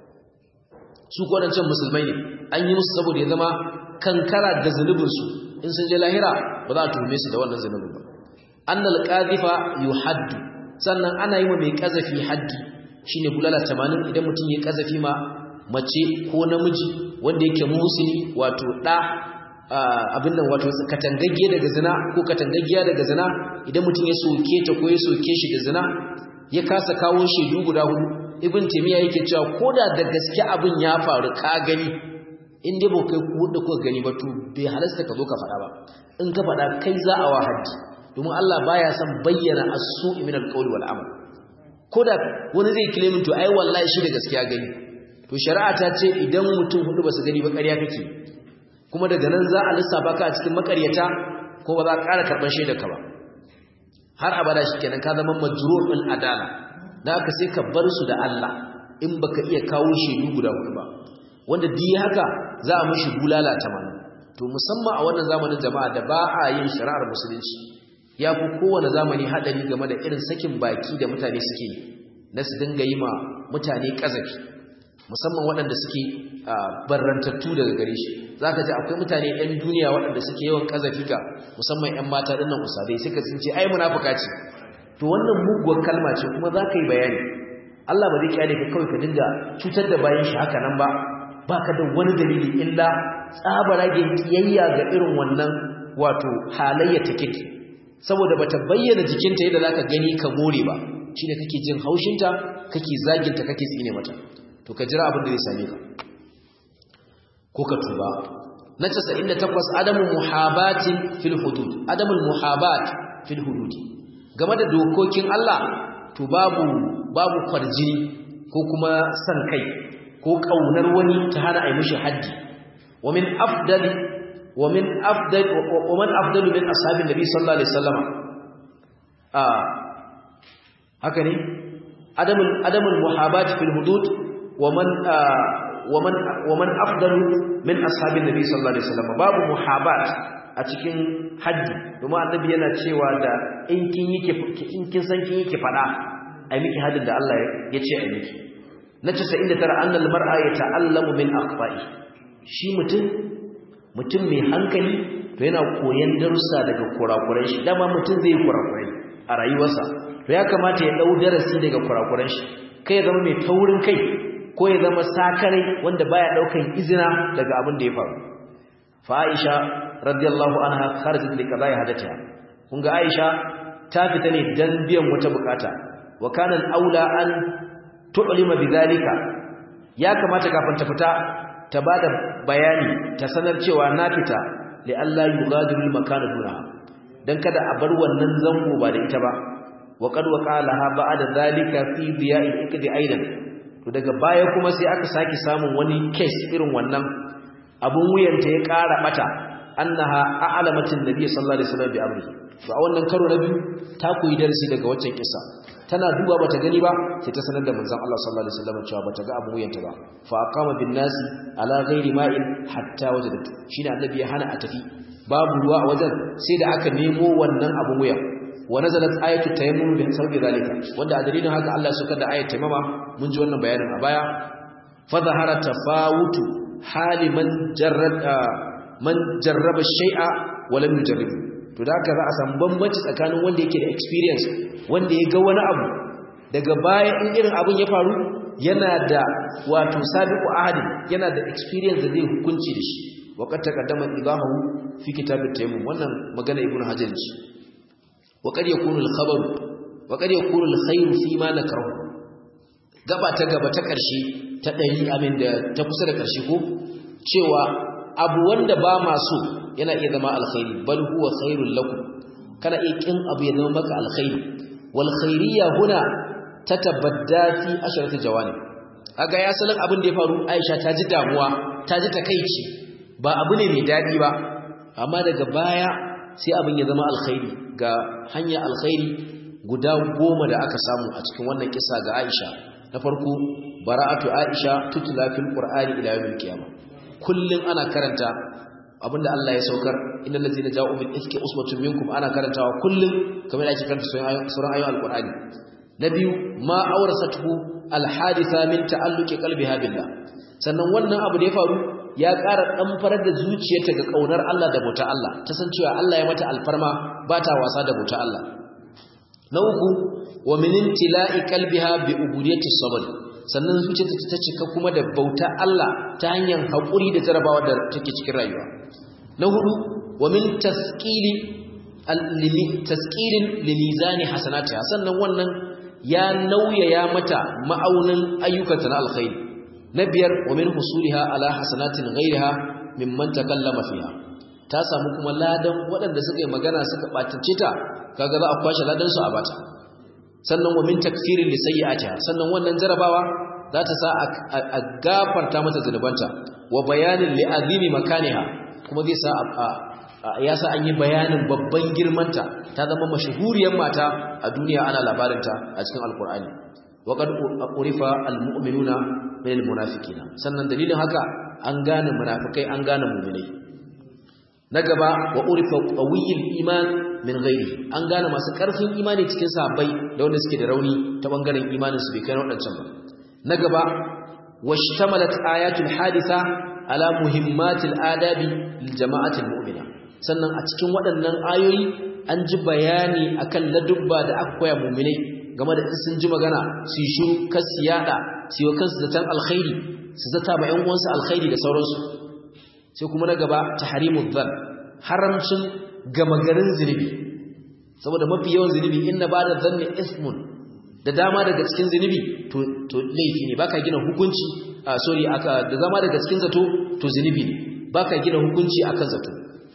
su ko wadancan musulmai ne an yi musu saboda ya zama kankara ga zunubin su in sun je lahira ba za a tuhume su da wannan zunubin ba annal qadhifa yuhaddu sannan ana yi wa mai kazafi haddi shine bulala 80 idan mutum ya kazafi ma mace ko namiji wanda yake musulmi wato da abin nan wato katangagge daga zina ko katangaggiya daga zina idan mutum ya soke ta ko ya soke shi da zina ya kasa kawo shaidu guda hudu ibn taymiya yake cewa koda da gaske abin ya faru ka gani in dai ba kai ku da kuka gani ba to bai halasta ka zo ka faɗa ba in ka faɗa kai za a wa haddi domin Allah baya son bayyana as-su'i min al-qawli wal amal koda wani zai claim to ai wallahi shi da gaskiya gani to shari'a ta ce idan mutum hudu ba su gani ba ƙarya kake kuma daga nan za a lissafa ka a cikin makaryata ko ba za a ƙara karɓar shaidar ka ba har abada shi kenan ka zama majru'ul adala da aka sai ka bar su da Allah in baka iya kawo shaidu guda hudu ba wanda di haka za a mishi bulala tamanin to musamman a wannan zamanin jama'a da ba a yin shari'ar musulunci ya fi kowane zamani haɗari game da irin sakin baki da mutane suke yi na su dinga yi ma mutane ƙazafi musamman waɗanda suke barrantattu daga gare shi za ka ji akwai mutane 'yan duniya waɗanda suke yawan ƙazafi ga musamman 'yan mata ɗinnan usadai suka sun ce ai munafuka ce to wannan muguwar kalma ce kuma za ka yi bayani Allah ba zai kyale ka kawai ka dinga cutar da bayan shi haka nan ba ba ka da wani dalili illa tsabaragen kiyayya ga irin wannan wato halayya ta kirki saboda bata bayyana jikinta yadda za ka gani ka more ba shine kake jin haushinta kake zaginta kake tsine mata to ka jira abin da zai same ka ko ka tuba na 98 adamu muhabatin fil hudud adamul muhabat fil hudud game da dokokin Allah to babu babu kwarjini ko kuma san kai ko kaunar wani ta hana ai mishi haddi wa min afdali wa min afdal wa man afdalu min ashabin nabi sallallahu alaihi wasallam ah haka ne adamul adamul muhabat fil hudud ومن آه ومن ومن افضل من اصحاب النبي صلى الله عليه وسلم babu muhabat a cikin haddi kuma annabi yana cewa da in kin yake in kin san kin yake fada ai miki haddin da Allah ya ce ai miki na 99 annal mar'a yata'allamu min aqfa'i shi mutum mutum mai hankali to yana koyan darussa daga kurakuran shi dama mutum zai kurakurai a rayuwarsa to ya kamata ya dau darasi daga kurakuran shi kai zama mai taurin kai ko ya zama sakare wanda baya daukan izina daga abin da ya faru fa Aisha radiyallahu anha kharajat li qada'i hadatiha kun ga Aisha ta fita ne dan biyan wata bukata wa kana aula an tu'lima bidhalika ya kamata kafin ta fita ta bada bayani ta sanar cewa na fita li Allah yughadiru al-makana duna dan kada a bar wannan zango ba da ita ba wa qad waqalaha ba'da dhalika fi diya'il ikdi aidan to daga baya kuma sai aka saki samun wani case irin wannan abun wuyanta ya ƙara bata annaha a'lamatin nabiy sallallahu alaihi wasallam bi amri to a wannan karo na biyu ta koyi darasi daga waccan kissa tana duba bata gani ba sai ta sanar da manzon Allah sallallahu alaihi wasallam cewa bata ga abun wuyanta ba fa aqama bin nasi ala ghairi ma'in hatta wajadatu shine annabi ya hana a tafi babu ruwa a wajen sai da aka nemo wannan abun wuya wa nazalat ayatu tayammum bi sabbi zalika wanda a dalilin haka Allah ya saukar da ayat tayammama mun ji wannan bayanin a baya fa zahara tafawutu hali man jarrada man jarraba shay'a wa lam yujarrib to da haka za a samu bambanci tsakanin wanda yake da experience wanda ya ga wani abu daga baya in irin abun ya faru yana da wato sabiqu ahadi yana da experience da zai hukunci da shi wa qad taqaddama idahu fi kitabit tayammum wannan magana ibnu hajar ce وقد يكون الخبر وقد يكون الخير فيما نكره gaba ta gaba ta ƙarshe ta ɗari amin da ta kusa da ƙarshe ko cewa abu wanda ba ma so yana iya zama alkhairi bal huwa khairul lakum kana iya kin abu ya zama maka alkhairi wal khairiyya huna tatabadda fi asharati jawani aga ya salin abin da ya faru Aisha ta ji damuwa ta ji takeici ba abu ne mai dadi ba amma daga baya sai abin ya zama alkhairi ga hanya alkhairi guda goma da aka samu a cikin wannan kisa ga Aisha na farko bara'atu Aisha tutla fil qur'ani ila yawmil qiyamah kullun ana karanta abinda Allah ya saukar innal ladzina ja'u bil ifki usbatun minkum ana karantawa kullun kamar ake karanta suran ayoyin alqur'ani na biyu ma awrasatuhu alhaditha min ta'alluqi qalbiha billah sannan wannan abu da ya faru ya ƙara dan farar da zuciyarta ga kaunar Allah da bauta Allah ta san cewa Allah ya mata alfarma ba ta wasa da bauta Allah na uku wa min intila'i qalbiha bi ubudiyyati sabr sannan zuciyarta ta cika kuma da bauta Allah ta hanyar haƙuri da jarabawa da take cikin rayuwa na hudu wa min tasqili tasqilin limizani hasanatiha sannan wannan ya nauyaya mata ma'aunin ayyukanta na alkhairi na biyar wa min husuliha ala hasanatin ghairiha mimman takallama fiha ta samu kuma ladan waɗanda suka yi magana suka ɓatace ta kaga za a kwashe ladan su a bata sannan wa min takfirin li sayyi'atiha sannan wannan jarabawa za ta sa a gafarta mata zunubanta wa bayanin li azimi makaniha kuma zai sa ya sa an yi bayanin babban girmanta ta zama mashahuriyar mata a duniya ana labarinta a cikin alkur'ani wa qad urifa almu'minuna min almunafiqina sannan dalilin haka an gane munafikai an gane mu'minai na gaba wa urifa qawiyul iman min ghairi an gane masu karfin imani cikin sahabbai da wanda suke da rauni ta bangaren imanin su bai kai wadancan ba na gaba washtamalat ayatul haditha ala muhimmatil adabi lil jama'atil mu'mina sannan a cikin waɗannan ayoyi an ji bayani akan ladubba da aka koya mu'minai game da in sun ji magana su yi shiru kar su yada su yi kansu zaton alkhairi su zata ba ƴan uwansu alkhairi da sauransu sai kuma na gaba tahrimud dhann haramcin gama garin zunubi saboda mafi yawan zunubi inna ba da zanni ismun da dama daga cikin zunubi to to laifi ne baka gina hukunci a sorry aka da dama daga cikin zato to zunubi ne baka gina hukunci akan zato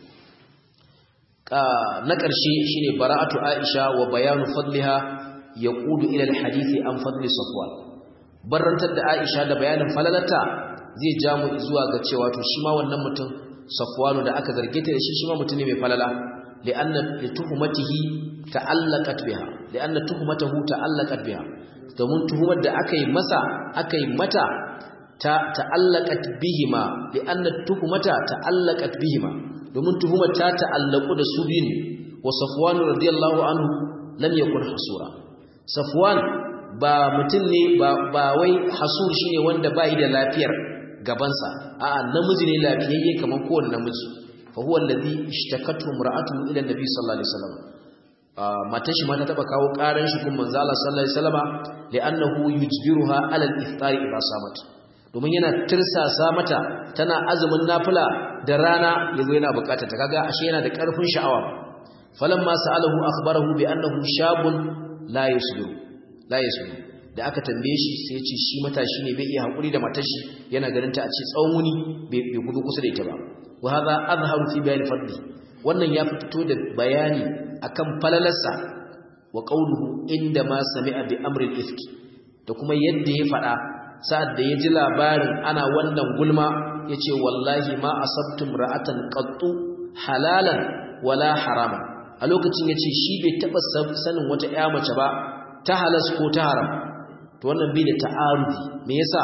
na ƙarshe shine bara'atu Aisha wa bayanu fadliha yaqudu ila alhadisi an fadli Safwan barantar da Aisha da bayanin falalata zai ja mu zuwa ga cewa to shi ma wannan mutum Safwanu da aka zarge ta da shi shi ma mutum ne mai falala li'anna lituhmatihi ta'allaqat biha li'anna tuhmatahu ta'allaqat biha domin tuhumar da aka yi masa aka yi mata ta ta'allaqat bihima li'anna tuhmata ta'allaqat bihima domin tuhumar ta ta'allaqu da su biyu wa Safwan radiyallahu anhu lam yakun hasura Safwan ba mutum ne ba wai hasur shine wanda bai da lafiyar gabansa a'a namiji ne lafiyayye kamar kowanne namiji fa huwa alladhi ishtakatu imra'atuhu ila nabi sallallahu alaihi wasallam matan shi ma ta taba kawo karan shi kun manzo Allah sallallahu alaihi wasallama li'annahu yujbiruha ala al-iftar idha samat domin yana tirsasa mata tana azumin nafila da rana yazo yana bukata ta kaga ashe yana da karfin sha'awa falamma sa'alahu akhbarahu bi annahu shabun la yusbiru la yusbiru da aka tambaye shi sai ya ce shi matashi ne bai iya hakuri da matar shi yana ganin ta a ce tsawon wuni bai gudu kusa da ita ba wa hadha azharu fi bayan fadli wannan ya fito da bayani akan falalarsa wa qawluhu inda ma sami'a bi amri al-ifki da kuma yadda ya fada sa'ad da ya ji labarin ana wannan gulma yace wallahi ma asabtum ra'atan qattu halalan wala harama a lokacin yace shi bai taba sanin wata ƴa mace ba ta halas ko ta haram to wannan bai da ta'arudi me yasa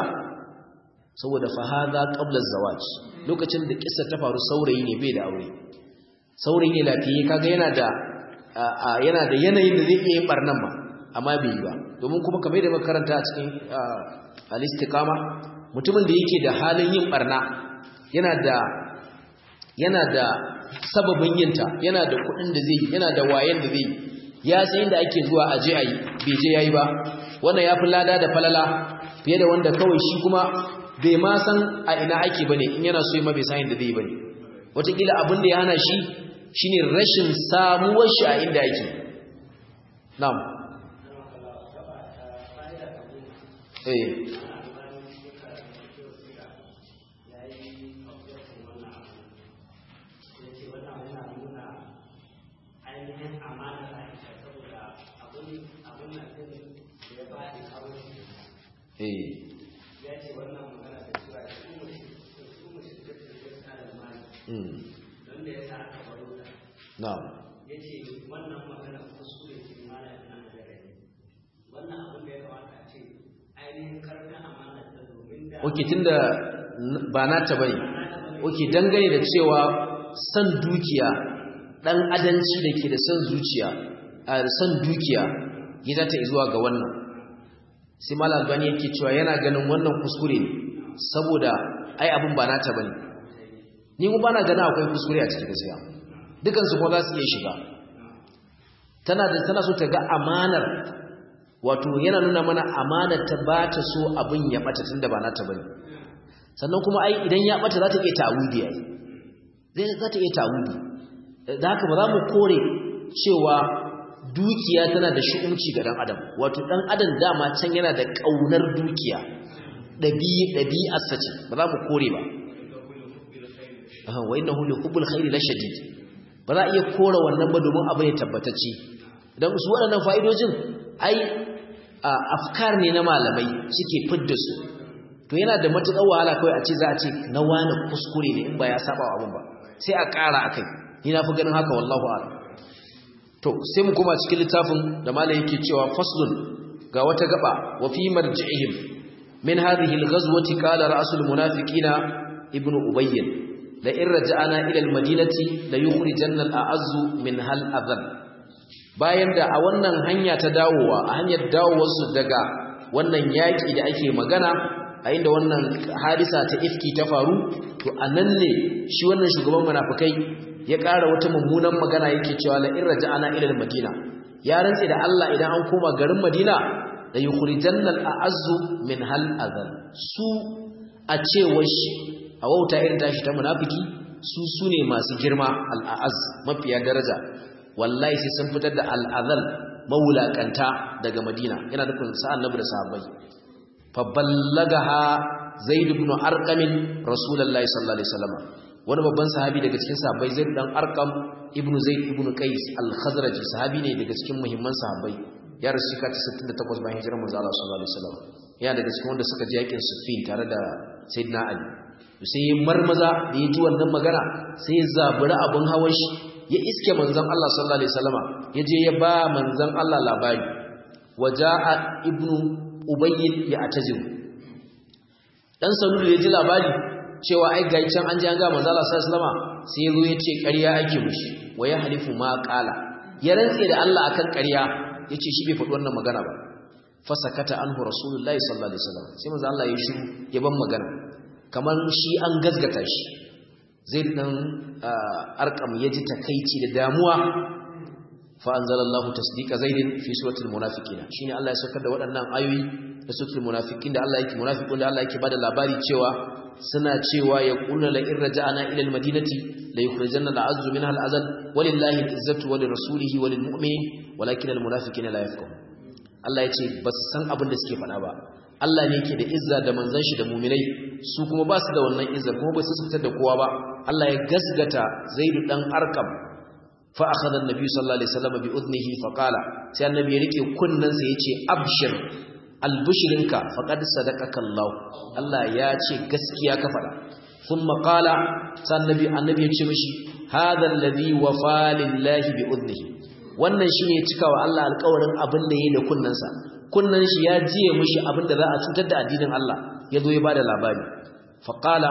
saboda fa hadha qabla az-zawaj lokacin da kissa ta faru saurayi ne bai da aure saurayi ne lafiye kaga yana da yana da yanayin da zai iya yin barnan ma amma bai yi ba domin kuma kamar da makaranta a cikin al-istiqama mutumin da yake da halin yin barna yana da yana da sababin yinta yana da kuɗin da zai yana da wayen da zai ya san inda ake zuwa aje ayi bai je yayi ba wannan yafi lada da falala fiye da wanda kawai shi kuma bai ma san a ina ake bane in yana so ma bai san inda zai bane wataƙila abin da ya hana shi shine rashin samuwar shi a inda yake na'am eh ainihin amma eh ya ce wannan magana da cewa su mu shi da su da mali mm don da ya sa aka baro ta na'am ya ce wannan magana kuskure ce mana ina da rai wannan abin da ya kamata a ce ainihin karfin amana ta domin da oke tunda n- ba nata bane oke dangane da cewa san dukiya dan adanci da ke da san zuciya a san dukiya ya zata zuwa ga wannan sai malal albani yake cewa yana ganin wannan kuskure ne saboda ai abin ba nata bane ni kuma bana ganin akwai kuskure a cikin gaskiya dukan su kuma za su iya shiga tana da tana so ta ga amanar wato yana nuna mana amanar ta ba ta so abin ya bata tunda ba nata bane sannan kuma ai idan ya bata za ta iya ta'awudi ai zai za ta iya ta'awudi da haka ba za mu kore cewa dukiya tana da shi'umci ga dan adam wato dan adam dama can yana da kaunar dukiya dabi'i dabi'arsa ce ba za mu kore ba aha wa innahu li hubbul khairi la shadid ba za a iya kore wannan ba domin abu ne tabbatacce dan su waɗannan fa'idojin ai afkar ne na malamai suke fidda su to yana da matuƙar wahala kawai a ce za a ce na wani kuskure ne in ba ya saba wa abin ba sai a ƙara akai ni na fi ganin haka wallahu a'lam to sai mu koma cikin littafin da malai yake cewa faslun ga wata gaba wa fi marji'ihim min hadhihi al-ghazwati qala ra'sul munafiqina ibnu ubayy la in raja'ana ila al-madinati la yukhrijanna al-a'azzu min hal adhan bayan da a wannan hanya ta dawowa a hanyar dawowar su daga wannan yaki da ake magana a inda wannan hadisa ta ifki ta faru to anan ne shi wannan shugaban munafikai ya ƙara wata mummunan magana yake cewa la in raja'ana ila al-madina ya rantsi da Allah idan an koma garin Madina da yukhrijanna al-a'azzu min hal adhan su a cewar shi a wauta irin tashi ta munafiki su sune masu girma al-a'azz mafiya daraja wallahi sai sun fitar da al-adhal mawulakanta daga Madina yana nufin sa annabi da sahabbai fa ballagaha zaid ibn arqam rasulullahi sallallahu alaihi wasallam wani babban sahabi daga cikin sahabbai zaid dan arqam ibn zaid ibn qais al-khazraji sahabi ne daga cikin muhimman sahabbai ya rasu shekara ta 68 bayan hijirar manzo Allah sallallahu alaihi wasallam ya daga cikin wanda suka je yakin Siffin tare da sayyidina Ali sai ya marmaza da ya ji wannan magana sai ya zabura abun hawan shi ya iske manzon Allah sallallahu alaihi wasallama ya je ya ba manzon Allah labari waja'a ibnu ubayy ya atajiru dan salulu ya ji labari cewa ai ga can an ji an ga manzo Allah sallallahu alaihi wasallama sai ya zo ya ce ƙarya ake mushi wa ya halifu ma qala ya rantse da Allah akan ƙarya yace shi bai faɗi wannan magana ba fasakata anhu rasulullahi sallallahu alaihi wasallam sai manzo Allah ya shiru ya ban magana kamar shi an gazgata shi zai dan arkam ya ji takeici da damuwa fa anzalallahu tasdiqa zaidin fi suratul munafiqina shine Allah ya saukar da waɗannan ayoyi da suratul munafiqin da Allah yake munafiqun da Allah yake bada labari cewa suna cewa ya qulna la in raja'ana ila almadinati la yukhrijanna al'azzu minha al'azal walillahi al'izzatu wa lirasulihi wa lilmu'minin walakin almunafiqina la yafqahun Allah ya ce ba su san abin da suke faɗa ba Allah ne yake da izza da manzon shi da mu'minai su kuma ba su da wannan izza kuma ba su fitar da kowa ba Allah ya gasgata Zaidu dan Arqam fa akhadha an-nabi sallallahu alaihi wasallam bi udnihi fa qala sai annabi ya rike kunnan sa yace abshir albushirinka faqad sadaqaka Allah Allah ya ce gaskiya ka faɗa thumma qala sai annabi annabi ya ce mishi hadha alladhi wafa lillahi bi udnihi wannan shi ne cikawa Allah alƙawarin abin da yi da kunnansa kunnan shi ya jiye mishi abin da za a cutar da addinin Allah ya zo ya bada labari faqala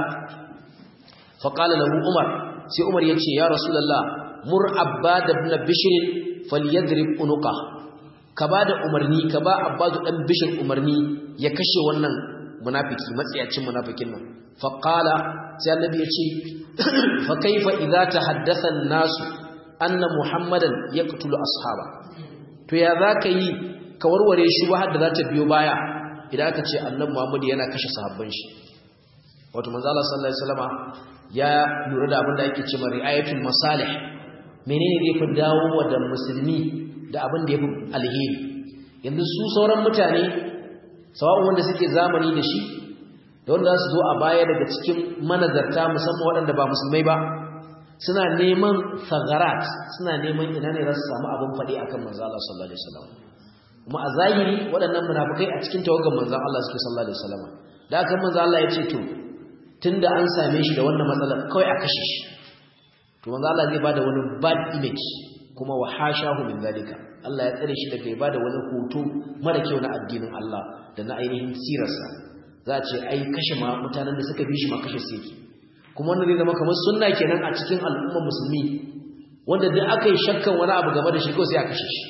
faqala lahu umar sai umar yace ya rasulullah mur abbad ibn bishr falyadrib unuqa ka bada umarni ka ba abbadu dan bishr umarni ya kashe wannan munafiki matsiyacin munafikin nan faqala sai annabi yace fa kaifa idza tahaddatha an-nasu anna muhammadan yaqtulu ashaba to ya zaka yi ka warware shi ba da za ta biyo baya idan aka ce annabi muhammad yana kashe sahabban shi wato manzo Allah sallallahu alaihi wasallama ya lura da abin da ake cewa ri'ayatul masalih menene zai fi dawo da musulmi da abin da yafi alheri yanzu su sauran mutane sawa'un wanda suke zamani da shi da wanda za su zo a baya daga cikin manazarta musamman waɗanda ba musulmai ba suna neman sagarat suna neman ina ne za su samu abin faɗi akan manzo Allah sallallahu alaihi wasallam kuma a zahiri waɗannan munafikai a cikin tawagan manzon Allah suke sallallahu alaihi wasallam da aka manzon Allah ya ce to tunda an same shi da wannan matsalar kawai a kashe shi to manzon Allah zai bada wani bad image kuma wa hashahu min zalika Allah ya tsare shi daga ya bada wani hoto mara kyau na addinin Allah da na ainihin sirarsa za a ce ai kashe ma mutanen da suka bi shi ma kashe su yake kuma wannan zai zama kamar sunna kenan a cikin al'ummar musulmi wanda duk aka yi shakkan wani abu game da shi ko sai a kashe shi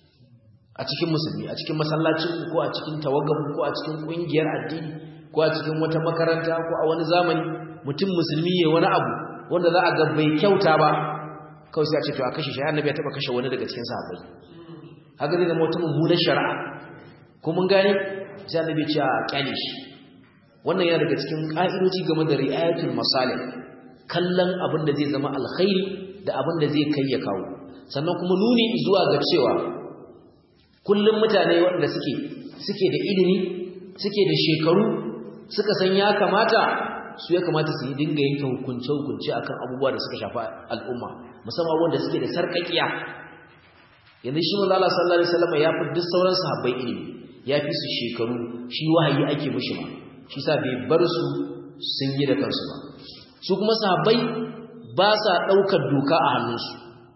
a cikin musulmi a cikin masallacin ko a cikin tawagan ko a cikin kungiyar addini ko a cikin wata makaranta ko a wani zamani mutum musulmi ya wani abu wanda za a ga bai kyauta ba kawai sai a ce to a kashe shi annabi ya taba kashe wani daga cikin sahabbai haka zai zama wata mummunar shari'a ko mun gane sai annabi ya ce a kyale shi wannan yana daga cikin ka'idoji game da ri'ayatul masalih kallon abin da zai zama alkhairi da abin da zai kai ya kawo sannan kuma nuni zuwa ga cewa kullum mutane waɗanda suke suke da ilimi suke da shekaru suka san ya kamata su ya kamata su yi dinga yanke hukunce-hukunce akan abubuwa da suka shafa al'umma musamman wanda suke da sarƙaƙiya yanzu shi manzo Allah sallallahu alaihi wasallam ya fi duk sauran sahabbai ilimi ya fi su shekaru shi wahayi ake mishi ma shi sa bai bar su sun yi da kansu ba su kuma sahabbai ba sa ɗaukar doka a hannunsu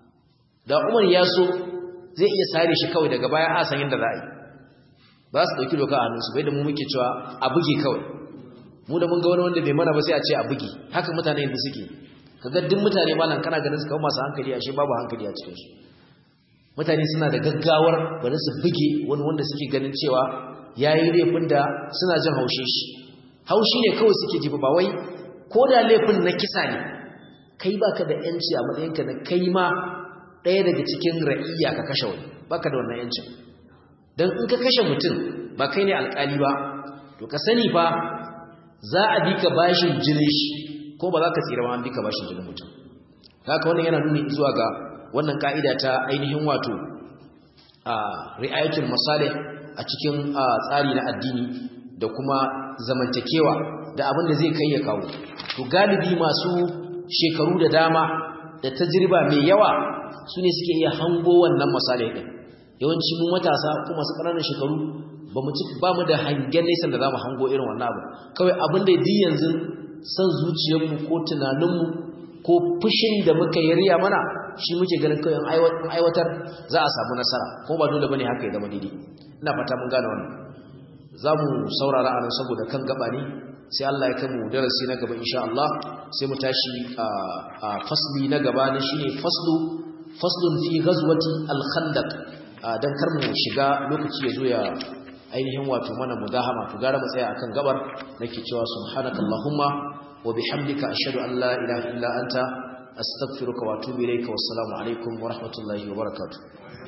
da Umar ya so zai iya sare shi kawai daga baya a san yadda za a yi ba su ɗauki doka a hannunsu bai da mu muke cewa a buge kawai mu da mun ga wani wanda bai mana ba sai a ce a buge haka mutane yanzu suke kaga duk mutane malam kana ganin su kawo masu hankali ashe babu hankali a cikin su mutane suna da gaggawar bari su buge wani wanda suke ganin cewa yayi laifin da suna jin haushe shi haushi ne kawai suke ji ba wai ko da laifin na kisa ne kai baka da yanci a matsayinka na kai ma ɗaya daga cikin ra'iyya ka kashe wani baka da wannan yancin don in ka kashe mutum ba kai ne alƙali ba to ka sani fa za a bi ka bashin jinin shi ko ba za ka tsira ma an bi ka bashin jinin mutum haka wannan yana nuni zuwa ga wannan ka'ida ta ainihin wato a ri'ayatul masalih a cikin tsari na addini da kuma zamantakewa da abin da zai kai ya kawo to galibi masu shekaru da dama da tajriba mai yawa su ne suke iya hango wannan masalih din yawanci mu matasa ko masu ƙananan shekaru ba mu ba mu da hangen nesa da zamu hango irin wannan abu kawai abin da di yanzu san zuciyarmu ko tunaninmu ko fushin da muka yi riya mana shi muke ganin kawai aiwatar za a samu nasara ko ba dole bane haka ya zama daidai ina fata mun gane wannan za mu saurara a nan saboda kan gaba ne sai Allah ya kamu darasi na gaba insha Allah sai mu tashi a fasli na gaba ne shine faslu faslun fi ghazwati al-khandaq dan kar mu shiga lokaci ya zo ya ainihin wato mana mudahama to gara mu tsaya akan gabar nake cewa subhanakallahumma wa bihamdika ashhadu an la ilaha illa anta astaghfiruka wa atubu ilayka wassalamu alaikum wa rahmatullahi wa barakatuh